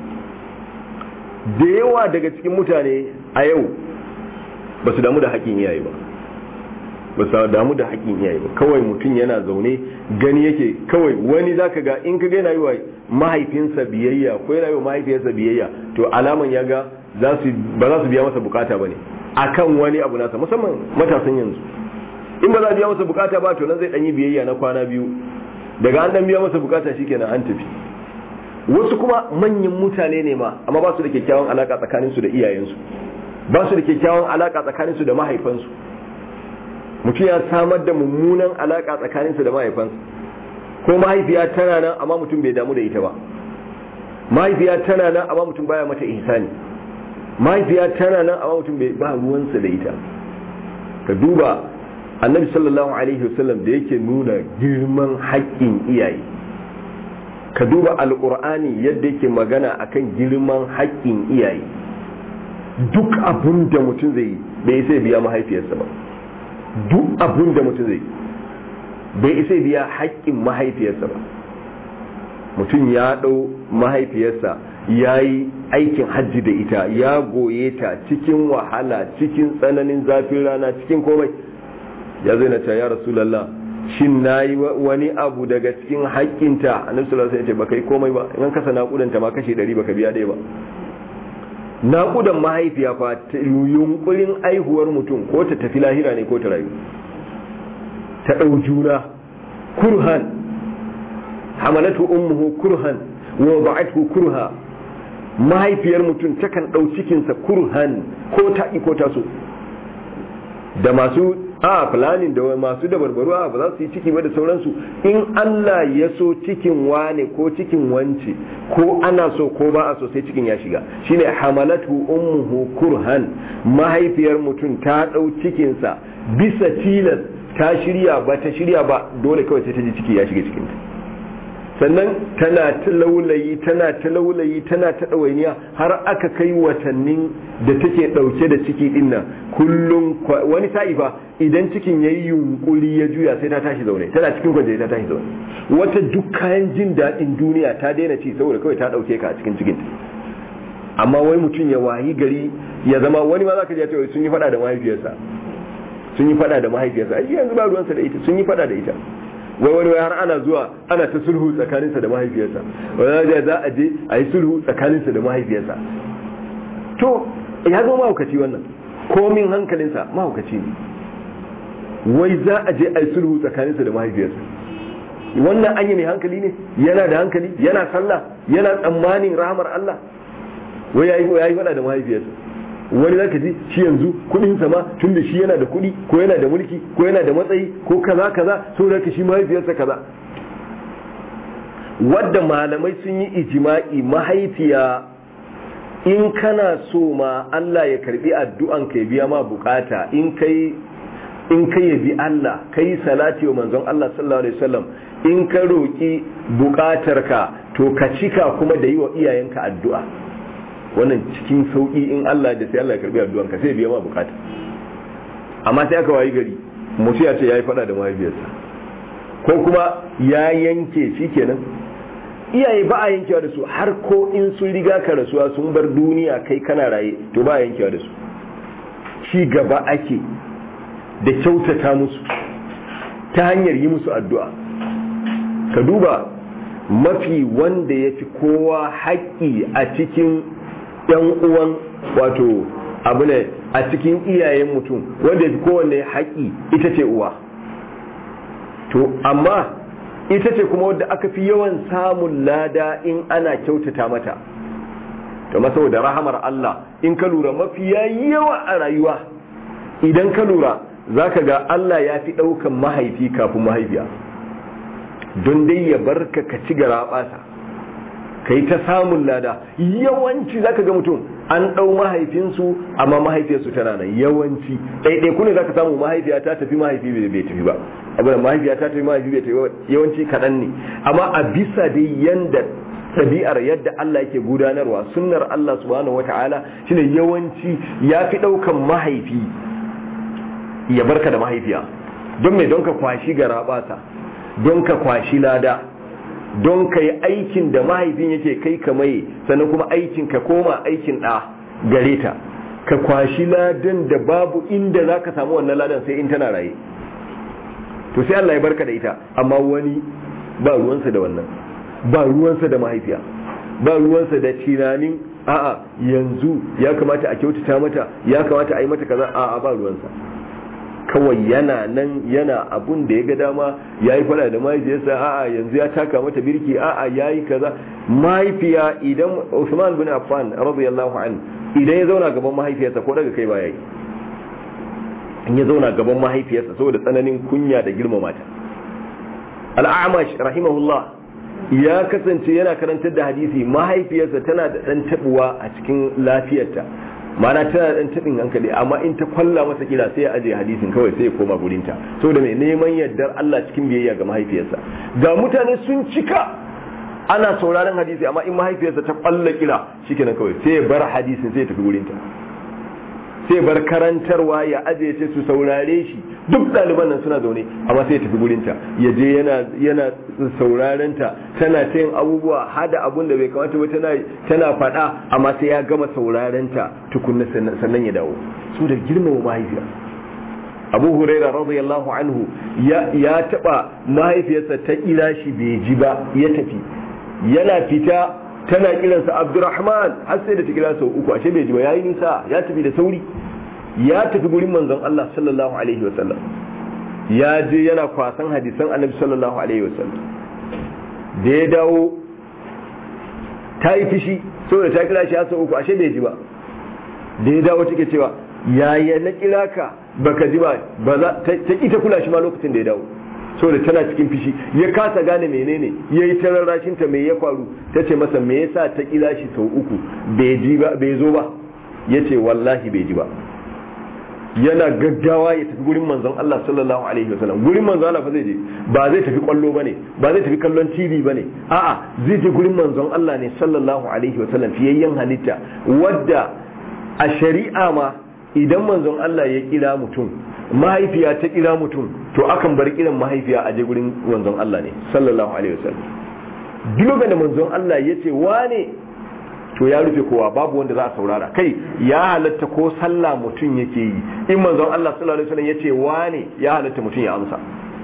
da yawa daga cikin mutane a yau ba su damu da haƙƙin iyaye ba ba su damu da haƙƙin iyaye ba kawai mutum yana zaune gani yake kawai wani zaka ga in ka ga yana yi wa mahaifinsa biyayya ko yana yi wa mahaifiyarsa biyayya to alaman ya ga ba za su biya masa bukata ba ne akan wani abu nasa musamman matasan yanzu in ba za a biya masa bukata ba to nan zai ɗanyi biyayya na kwana biyu daga an ɗan biya masa bukata shikenan an tafi wasu kuma manyan mutane ne ma amma ba su da kyakkyawan alaka tsakaninsu da iyayensu ba su da kyakkyawan alaka tsakaninsu da mahaifansu mutum ya samar da mummunan alaka tsakaninsu da mahaifansu ko mahaifiya tana nan amma mutum bai damu da ita ba mahaifiya tana nan amma mutum baya mata ihsani mahaifiya tana nan amma mutum bai ba ruwansa da ita ka duba annabi sallallahu alaihi wasallam da yake nuna girman haƙƙin iyaye ka duba alƙur'ani yadda yake magana akan girman haƙƙin iyaye duk abin da mutum zai yi bai sai biya mahaifiyarsa ba duk abin da mutum zai bai isa biya haƙƙin mahaifiyarsa ba mutum ya ɗau mahaifiyarsa ya yi aikin hajji da ita ya goye ta cikin wahala cikin tsananin zafin rana cikin komai ya zai na ya rasulallah shin na yi wani abu daga cikin haƙƙinta a nufin sallallahu alaihi ba kai komai ba in kasa naƙudanta ma kashe ɗari baka biya ɗaya ba naƙudan mahaifiya fa yunkurin aihuwar mutum ko ta tafi lahira ne ko ta rayu ta ɗau juna kurhan hamalatu ummuhu kurhan wa ba'athu kurha mahaifiyar mutum takan ɗau cikinsa kurhan ko ta ko ta so da masu a planning da masu da barbaru a ba za su yi ciki ba da sauransu in Allah ya so cikin wane ko cikin wance ko ana so ko ba a so sai cikin ya shiga shine hamalatu ummuhu kurhan mahaifiyar mutum ta dau cikinsa bisa tilas ta shirya ba ta shirya ba dole kawai sai ta ji ciki ya shiga cikinta sannan tana ta laulayi tana ta laulayi tana ta ɗawainiya har aka kai watannin da take ɗauke da ciki ɗin nan kullum wani sa'i fa idan cikin ya yi yunkuri ya juya sai ta tashi zaune tana cikin kwanje ta tashi zaune wata duk kayan jin daɗin duniya ta daina ci saboda kawai ta ɗauke ka a cikin cikinta amma wai mutum ya wayi gari ya zama wani ma za ka ce sun yi faɗa da mahaifiyarsa sun yi faɗa da mahaifiyarsa ai yanzu ba ruwansa da ita sun yi faɗa da ita wai wani wai har ana zuwa ana ta sulhu tsakaninsa da mahaifiyarsa wani za a je a yi sulhu tsakaninsa da mahaifiyarsa to ya zo mahaukaci wannan komin hankalinsa mahaukaci ne wai za a je a yi sulhu tsakaninsa da mahaifiyarsa wannan anya mai hankali ne yana da hankali yana sallah yana tsammanin rahamar Allah wai ya yi faɗa da mahaifiyarsa wani za ka ji shi yanzu kudin sama tun da shi yana da kudi ko yana da mulki ko yana da matsayi ko kaza kaza so da ka shi mahaifiyarsa kaza wadda malamai sun yi ijima'i mahaifiya in kana so ma Allah ya karbi addu'an ka biya ma bukata in kai in kai yabi Allah kai salati wa manzon Allah sallallahu alaihi wasallam in ka roki bukatarka to ka cika kuma da yi wa iyayenka addu'a wannan cikin sauki in Allah da sai Allah ya karbi addu'anka sai biya ma bukata amma sai aka wayi gari mutu ya ce yayi fada da mahaifiyarsa ko kuma ya yanke shikenan iyaye ba a yankewa da su har ko in sun riga ka rasuwa sun bar duniya kai kana raye to ba a yankewa da su ci gaba ake da kyautata musu ta hanyar yi musu addu'a ka duba mafi wanda ya fi kowa haƙƙi a cikin yan uwan wato abu ne a cikin iyayen mutum wanda ya fi kowanne haƙi ita ce uwa to amma ita ce kuma wadda aka fi yawan samun lada in ana kyautata mata to saboda rahamar Allah in ka lura mafi yawa a rayuwa idan ka lura za ka ga Allah ya fi ɗaukan mahaifi kafin mahaifiya don dai ya barka ka ci gara ɓata ka yi ta samun lada yawanci zaka ga mutum an ɗau mahaifinsu amma mahaifiyarsu tana nan yawanci ɗaiɗai ku ne za ka samu mahaifiya ta tafi mahaifi bai tafi ba abu da mahaifiya ta tafi mahaifi bai tafi ba yawanci kaɗan ne amma a bisa dai yanda ɗabi'ar yadda Allah yake gudanarwa sunnar Allah subhanahu wata'ala shine yawanci ya fi ɗaukan mahaifi ya barka da mahaifiya don me don ka kwashi garabata don ka kwashi lada don ka yi aikin da mahaifin yake kai ka mai sannan kuma aikin ka koma aikin ɗa gare ta ka kwashi ladan da babu inda za ka samu wannan ladan sai in tana raye to sai Allah ya barka da ita amma wani ba ruwansa da wannan ba ruwansa da mahaifiya ba ruwansa da tunanin a'a yanzu ya kamata a kyautata mata ya kamata a yi mata kaza a'a ba ruwansa kawai yana nan yana abun da ya ga dama ya yi fada da mahaifiyarsa a'a yanzu ya taka mata birki a'a ya yi kaza mahaifiya idan Usman bin Affan radiyallahu an idan ya zauna gaban mahaifiyarsa ko daga kai ba yayi in ya zauna gaban mahaifiyarsa saboda tsananin kunya da girmama ta al-A'mash rahimahullah ya kasance yana karantar da hadisi mahaifiyarsa tana da dan tabuwa a cikin lafiyarta mana tana dan tabin hankali amma in ta kwalla masa kila sai ya aje hadisin kawai sai ya koma gurinta saboda mai neman yardar Allah cikin biyayya ga mahaifiyarsa ga mutane sun cika ana sauraron hadisi amma in mahaifiyarsa ta kwalla kila shikenan kawai sai ya bar hadisin sai ya tafi gurinta sai bar karantarwa ya aje ce su saurare shi duk ɗaliban nan suna zaune amma sai ya tafi gurinta ya je yana yana sauraren ta tana ta yin abubuwa hada abun da bai kamata ba tana tana faɗa amma sai ya gama sauraren ta tukunna sannan ya dawo su da girmama mahaifiya abu huraira radiyallahu anhu ya ya taba mahaifiyarsa ta kira shi bai ji ba ya tafi yana fita tana kiransa abdurrahman har sai da ta kira sau uku ashe bai ji ba yayi nisa ya tafi da sauri ya tafi gurin manzon Allah sallallahu alaihi wa sallam ya je yana kwasan hadisan annabi sallallahu alaihi wa sallam da ya dawo ta yi fishi saboda ta kira shi har sau uku ashe bai ji ba da ya dawo take cewa yaya na kira ka baka ji ba ba za ta ki ta kula shi ma lokacin da ya dawo saboda tana cikin fishi ya kasa gane menene ya yi ta rarrashinta mai ya faru ta ce masa me yasa ta kila shi sau uku bai ji ba bai zo ba ya ce wallahi bai ji ba yana gaggawa ya tafi gurin manzon Allah sallallahu alaihi wasallam gurin manzon Allah fa zai je ba zai tafi kwallo bane ba zai tafi kallon TV bane a'a zai je gurin manzon Allah ne sallallahu alaihi wasallam fiyayyen halitta wadda a shari'a ma idan manzon Allah ya kira mutum mahaifiya ta kira mutum to akan bar kiran mahaifiya a je gurin manzon Allah ne sallallahu alaihi wasallam duk da manzon Allah ya ce wane to ya rufe kowa babu wanda za a saurara kai ya halatta ko sallah mutum yake yi in manzon Allah sallallahu alaihi wasallam ya ce wane ya halatta mutum ya amsa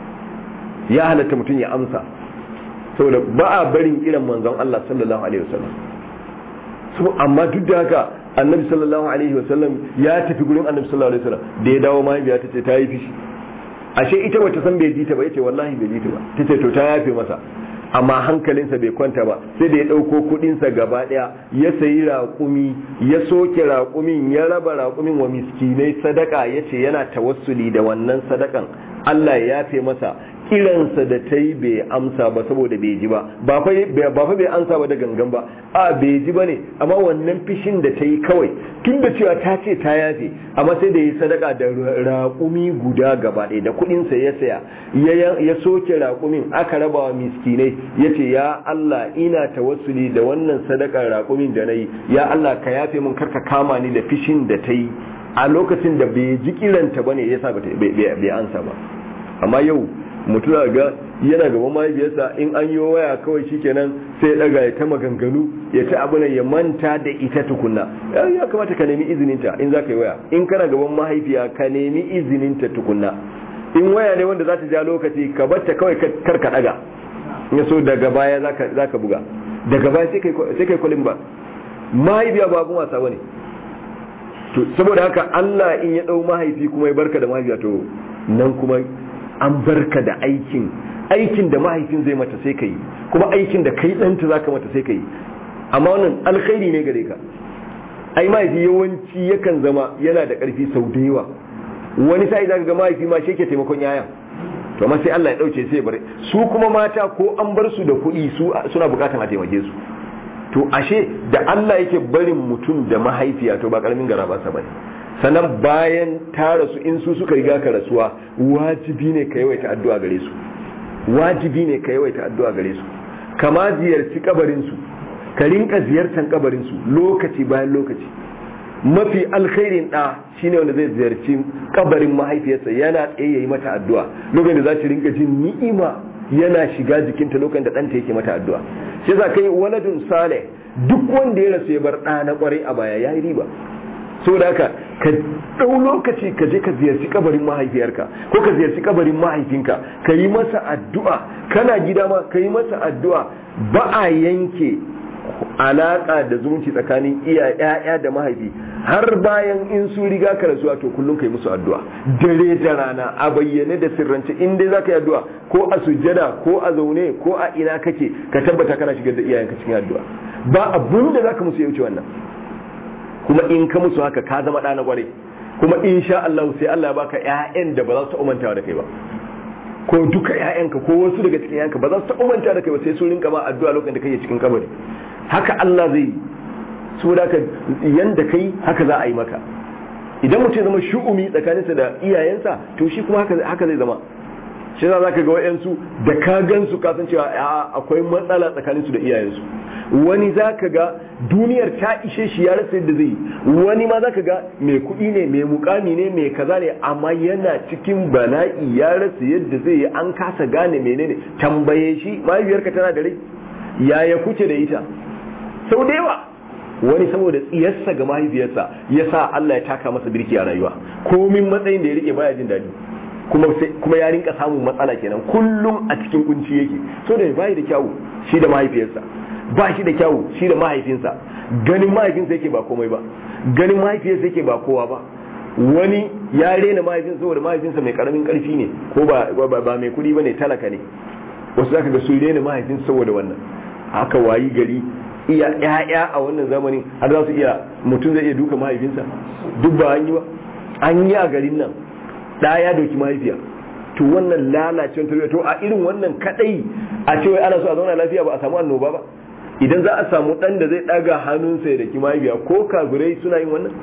ya halatta mutum ya amsa saboda ba a barin kiran manzon Allah sallallahu alaihi wasallam so amma duk da haka annabi sallallahu alaihi wasallam ya tafi gurin annabi sallallahu alaihi wasallam da ya dawo mahaifiya ta ce ta yi fishi ashe ita bata san bai ji ta ba yace wallahi bai ji ta ba tace to ta yafe masa amma hankalinsa bai kwanta ba sai da ya ɗauko kuɗinsa gaba ɗaya ya sayi raƙumi ya soke raƙumin ya raba raƙumin wa miskinai sadaka ya ce yana tawassuli da wannan sadakan Allah ya yafe masa kiransa da ta yi bai amsa ba saboda bai ji ba ba fa bai amsa ba da gangan ba a bai ji ba ne amma wannan fishin da ta yi kawai tun da cewa ta ce ta yafe amma sai da yi sadaka da raƙumi guda gaba ɗaya da kuɗinsa ya saya ya soke raƙumin aka raba wa miskinai ya ce ya Allah ina tawassuli da wannan sadakar raƙumin da na yi ya Allah ka yafe min karka kama ni da fishin da ta yi a lokacin da bai ji kiranta ba ne ya sa bai ansa ba amma yau mutum ga yana gaban mahaifiyarsa in an yi waya kawai shikenan sai ya daga ya ta maganganu ya ta abu ya manta da ita tukunna ya kamata ka nemi izininta in za ka yi waya in kana gaban mahaifiya ka nemi izininta tukunna in waya ne wanda za ta ja lokaci ka batta kawai kar ka daga in so daga baya za ka buga daga baya sai kai kwalin ba mahaifiya ba abun wasa bane to saboda haka Allah in ya dau mahaifi kuma ya barka da mahaifiya to nan kuma an barka da aikin aikin da mahaifin zai mata sai ka yi kuma aikin da kai ɗanta za ka mata sai ka yi amma wannan alkhairi ne gare ka ai mahaifi yawanci yakan zama yana da ƙarfi sau da yawa wani sa'i za ka ga mahaifi ma shi ke taimakon yayan to amma sai Allah ya ɗauke sai ya bar su kuma mata ko an bar su da kuɗi su suna buƙatan a taimake su to ashe da Allah yake barin mutum da mahaifiya to ba karamin gara ba bane sannan bayan ta rasu in su suka riga ka rasuwa wajibi ne ka yawaita addu'a gare su wajibi ne ka yawaita addu'a gare su kama ziyarci kabarin su ka rinka ziyartar kabarin su lokaci bayan lokaci mafi alkhairin da shine wanda zai ziyarci kabarin mahaifiyarsa yana tsaye yayi mata addu'a lokacin da za ta rinka jin ni'ima yana shiga jikinta lokacin da ɗanta yake mata addu'a shi za kai waladun saleh duk wanda ya rasu ya bar ɗa na kwarai a baya yayi riba saboda haka ka ɗau lokaci ka je ka ziyarci kabarin mahaifiyarka ko ka ziyarci kabarin mahaifinka ka yi masa addu'a kana gida ma ka yi masa addu'a ba a yanke alaka da zumunci tsakanin iya ƴaƴa da mahaifi har bayan in su riga ka rasuwa to kullum kai musu addu'a dare da rana a bayyane da sirrance in dai zaka yi addu'a ko a sujjada ko a zaune ko a ina kake ka tabbata kana shigar da iyayenka cikin addu'a ba abun da zaka musu ya wuce wannan kuma in ka musu haka ka zama ɗa na kwarai kuma insha Allah sai Allah ya baka ƴaƴan da ba za su umantawa da kai ba ko duka ƴaƴanka ko wasu daga cikin ƴaƴanka ba za su umanta da kai ba sai sun rinka ma addu'a lokacin da kake cikin kabari haka Allah zai su da ka yanda kai haka za a yi maka idan mutum ya zama shu'umi tsakaninsa da iyayensa to shi kuma haka zai zama shi za ka ga wayansu da ka gansu ka san cewa akwai matsala tsakaninsu da iyayensu wani za ka ga duniyar ta ishe shi ya rasa yadda zai yi wani ma za ka ga mai kuɗi ne mai mukami ne mai kaza ne amma yana cikin bala'i ya rasa yadda zai yi an kasa gane menene tambaye shi mahaifiyarka tana da rai yaya kuke da ita sau da yawa wani saboda tsiyarsa ga mahaifiyarsa ya sa Allah ya taka masa birki a rayuwa komin matsayin da ya rike baya jin daɗi kuma ya rinka samun matsala kenan kullum a cikin kunci yake so da bai da kyawu shi da mahaifiyarsa ba shi da kyawu shi da mahaifinsa ganin mahaifinsa yake ba komai ba ganin mahaifiyarsa yake ba kowa ba wani ya rena mahaifinsa saboda mahaifinsa mai karamin karfi ne ko ba ba mai kuɗi bane talaka ne wasu zaka ga sun rena mahaifinsa saboda wannan haka wayi gari iya ƴaƴa a wannan zamanin har za su iya mutum zai iya duka mahaifinsa duk ba an yi ba an yi a garin nan da ya doki mahaifiya to wannan lalacewar tarbiyya to a irin wannan kadai a ce wai ana so a zauna lafiya ba a samu annoba ba idan za a samu dan da zai daga hannunsa ya daki mahaifiya ko kafirai suna yin wannan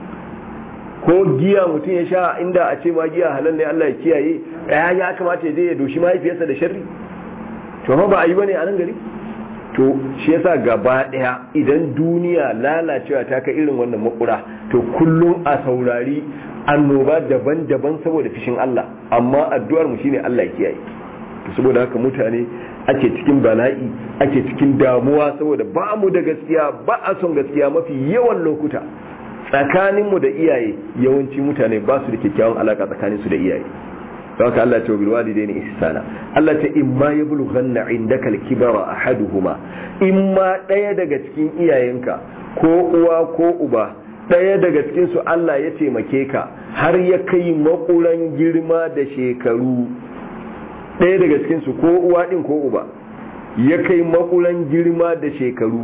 ko giya mutum ya sha inda a ce ma giya halal ne Allah ya kiyaye ya ya kamata ya je ya doshi mahaifiyarsa da sharri to ba a yi bane a nan gari to shi yasa gaba daya idan duniya lalacewa ta kai irin wannan makura to kullum a saurari annoba daban-daban saboda fishin Allah amma addu'ar mu shine Allah ya kiyaye to saboda haka mutane ake cikin bala'i ake cikin damuwa saboda ba mu da gaskiya ba a son gaskiya mafi yawan lokuta tsakanin mu da iyaye yawanci mutane ba su da kyakkyawan alaka tsakanin su da iyaye haka Allah ce bil walidaini ihsana Allah ce imma yablughanna indaka al-kibara ahaduhuma imma daya daga cikin iyayenka ko uwa ko uba ɗaya daga cikinsu Allah ya taimake ka har ya kai makuran girma da shekaru ɗaya daga cikinsu ko uwa ɗin ko uba ya kai makuran girma da shekaru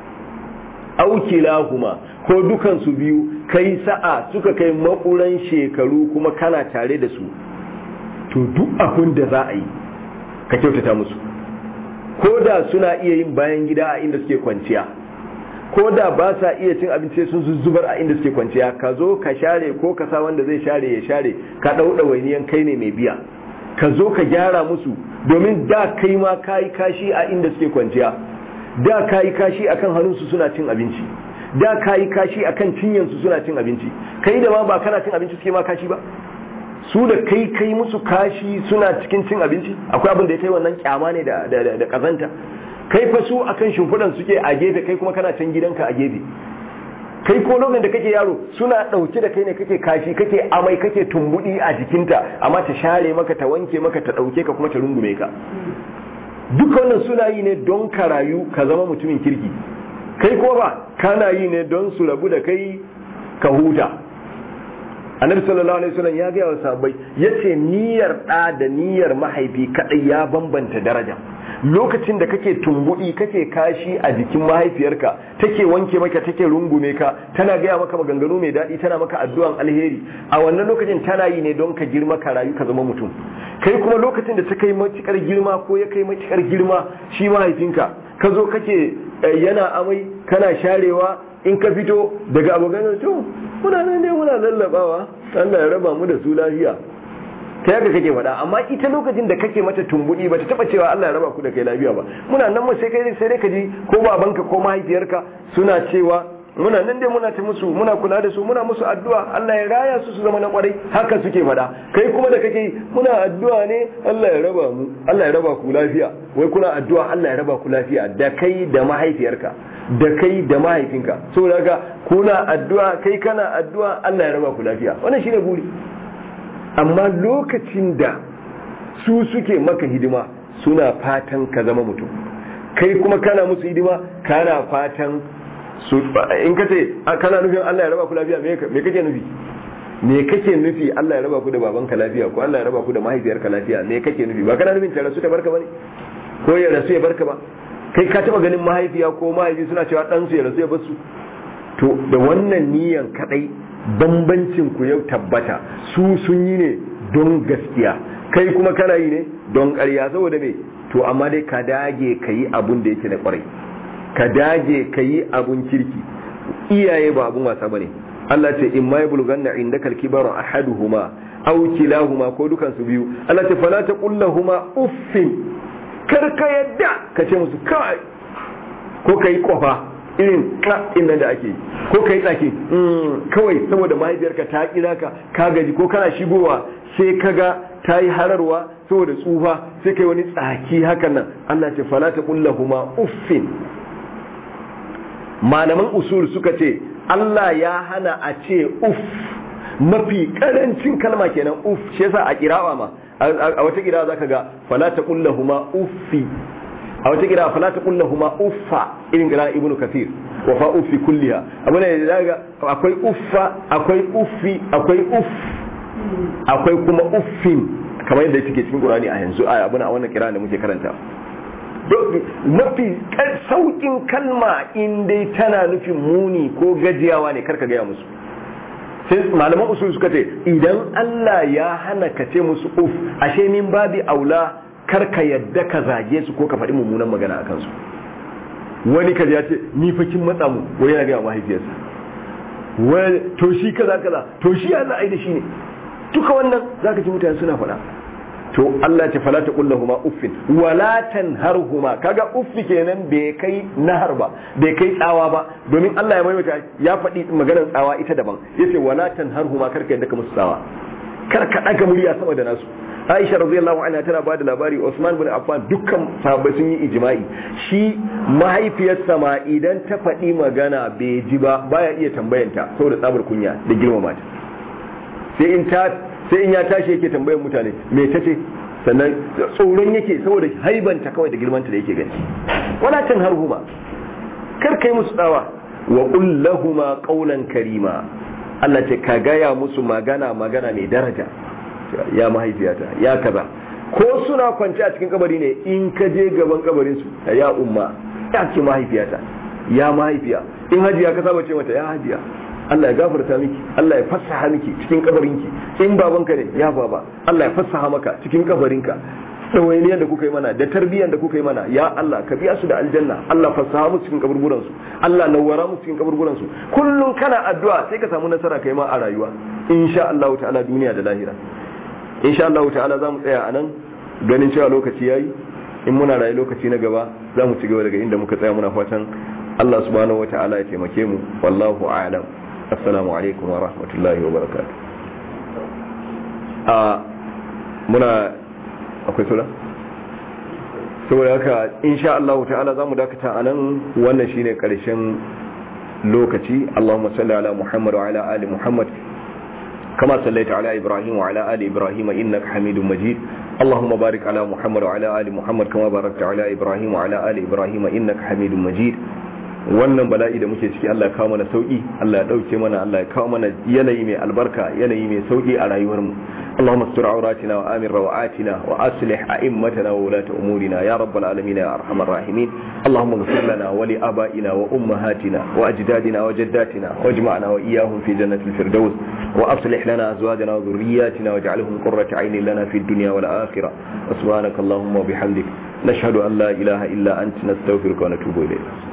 aukilahuma ko dukansu biyu kai sa'a suka kai makuran shekaru kuma kana tare da su to duk abin da za a yi ka kyautata musu ko da suna iya yin bayan gida a inda suke kwanciya ko da ba sa iya cin abinci sun zuzzubar a inda suke kwanciya ka zo ka share ko ka sa wanda zai share ya share ka ɗauɗa wainiyan kai ne mai biya ka zo ka gyara musu domin da kai ma ka yi kashi a inda suke kwanciya da ka yi kashi akan hannunsu suna cin abinci da ka yi kashi akan cinyansu suna cin abinci kai da ma ba kana cin abinci suke ma kashi ba su da kai kai musu kashi suna cikin cin abinci akwai abin da ya kai wannan kyama ne da da kazanta kai fa su akan shimfiɗan suke a gefe kai kuma kana can gidanka a gefe kai ko lokacin da kake yaro suna ɗauke da kai ne kake kashi kake amai kake tumbuɗi a jikinta amma ta share maka ta wanke maka ta ɗauke ka kuma ta rungume ka duka wannan suna yi ne don ka rayu ka zama mutumin kirki kai ko ba kana yi ne don su rabu da kai ka huta annabi sallallahu alaihi wasallam ya gaya wa sahabbai yace niyyar ɗa da niyyar mahaifi kadai ya bambanta daraja lokacin da kake tumbudi kake kashi a jikin mahaifiyarka take wanke maka take rungume ka tana gaya maka maganganu mai daɗi tana maka addu'an alheri a wannan lokacin tana yi ne don ka girma ka rayu ka zama mutum kai kuma lokacin da ta kai matukar girma ko ya kai matukar girma shi mahaifinka ka zo kake yana amai kana sharewa in ka fito daga abokan to muna nan ne muna lallabawa Allah ya raba mu da su lafiya ta yadda kake faɗa amma ita lokacin da kake mata tumbuɗi ba ta taɓa cewa Allah ya raba ku da kai lafiya ba muna nan mu sai kai sai dai ka ji ko babanka ko mahaifiyarka suna cewa muna nan dai muna ta musu muna kula da su muna musu addu'a Allah ya raya su su zama na kwarai haka suke faɗa kai kuma da kake muna addu'a ne Allah ya raba mu Allah ya raba ku lafiya wai kuna addu'a Allah ya raba ku lafiya da kai da mahaifiyarka da kai da mahaifinka saboda haka kuna addu'a kai kana addu'a Allah ya raba ku lafiya wannan shine buri amma lokacin da su suke maka hidima suna fatan ka zama mutum kai kuma kana musu hidima kana fatan su in ka ce kana nufin Allah ya raba ku lafiya me kake nufi me kake nufi Allah ya raba ku da babanka lafiya ko Allah ya raba ku da mahaifiyarka lafiya me kake nufi ba kana nufin ta rasu ta barka bane ko ya rasu ya barka ba kai ka taba ganin mahaifiya ko mahaifi suna cewa dan su ya rasu ya bar su to da wannan niyan kadai bambancin ku yau tabbata su sun yi ne don gaskiya kai kuma kana yi ne don ƙarya saboda me to amma dai ka dage ka yi abun da yake na kwarai ka dage ka yi abun kirki iyaye ba abun wasa bane Allah ce in ma yablughanna indaka al-kibaru ahaduhuma aw kilahuma ko dukan su biyu Allah ce fala taqul lahumu uffin kar ka yadda ka ce musu kai ko kai kofa irin in nan da ake ko kai tsaki kawai saboda mahaifiyarka ta kira ka ka gaji ko kana shigowa sai kaga ta yi hararwa saboda tsufa sai kai wani tsaki hakan nan Allah ce fala taqul lahumu uffin malaman usul suka ce Allah ya hana a ce uff mafi karancin kalma kenan uff shi yasa a kirawa ma a wata kirawa zaka ga fala taqul lahumu uffi a wata kira fala taqul lahumu uffa irin kira ibnu kathir wa fa uffi kulliha abuna da zaka akwai uffa akwai uffi akwai uff akwai kuma uffin kamar yadda yake cikin Qur'ani a yanzu a abuna a wannan kira da muke karanta mafi saukin kalma in dai tana nufin muni ko gajiyawa ne karka gaya musu sai malaman usul suka ce idan Allah ya hana ka ce musu uf ashe min babi aula karka yadda ka zage su ko ka faɗi mummunan magana a kansu wani kaji ya ce ni fa kin matsa mu wani yana gaya mahaifiyarsa wani to shi kaza kaza to shi Allah ai da shi ne duka wannan zaka ji mutane suna faɗa to Allah ce fala ta kullahuma uffin wala tanharhuma kaga uffi kenan bai kai nahar ba bai kai tsawa ba domin Allah ya maimaita ya faɗi maganar tsawa ita daban yace wala tanharhuma karka yadda ka musu tsawa kar ka daga murya sama da nasu Aisha radiyallahu anha tana bada labari Usman bin Affan dukkan sahabbai sun yi ijma'i shi mahaifiyarsa ma idan ta faɗi magana bai ji ba baya iya tambayanta saboda tsabar kunya da girmama ta sai in ta sai in ya tashi yake tambayar mutane me ta ce sannan tsoron yake saboda haibanta kawai da girmanta da yake gani wala tan harhuma kar kai musu tsawa wa qul lahumu qawlan karima Allah ce ka gaya musu magana magana mai daraja ya mahaifiyata ya kaza ko suna kwance a cikin kabari ne in ka je gaban kabarin su ya umma ya ce mahaifiyata ya mahaifiya in hajiya ka saba ce mata ya hajiya Allah ya gafarta miki Allah ya fassaha miki cikin kabarinki in babanka ne ya baba Allah ya fassaha maka cikin kabarinka ɗawainiyar da kuka yi mana da tarbiyyar da kuka yi mana ya Allah ka biya su da aljanna Allah fassaha mu cikin kaburburan su Allah nawwara mu cikin kaburburan su kullun kana addu'a sai ka samu nasara kai ma a rayuwa insha Allah ta'ala duniya da lahira insha Allah ta'ala zamu tsaya anan ganin cewa lokaci yayi in muna rayu lokaci na gaba zamu ci gaba daga inda muka tsaya muna fatan Allah subhanahu wa ta'ala ya taimake mu wallahu a'lam assalamu alaikum wa rahmatullahi wa barakatuh a muna akwai sura saboda haka insha Allah ta'ala zamu dakata anan wannan shine karshen lokaci Allahumma salli ala Muhammad wa ala ali Muhammad كما صليت على إبراهيم وعلى آل إبراهيم إنك حميد مجيد اللهم بارك على محمد وعلى آل محمد كما باركت على إبراهيم وعلى آل إبراهيم إنك حميد مجيد wannan bala'i da muke ciki Allah ya kawo mana sauki Allah ya dauke mana Allah ya kawo mana yanayi mai albarka yanayi mai sauki a rayuwar mu Allahumma astur auratina wa amin rawatina wa aslih a'immatana wa ulata umurina ya rabbal alamin ya arhamar rahimin Allahumma ighfir lana wa li abaina wa ummahatina wa ajdadina wa jaddatina wajma'na wa iyyahum fi jannatil firdaus wa aslih lana azwajana wa dhurriyyatina waj'alhum qurrata 'aynin lana fid dunya wal akhirah subhanaka Allahumma wa bihamdik nashhadu an la ilaha illa anta nastaghfiruka wa natubu ilayk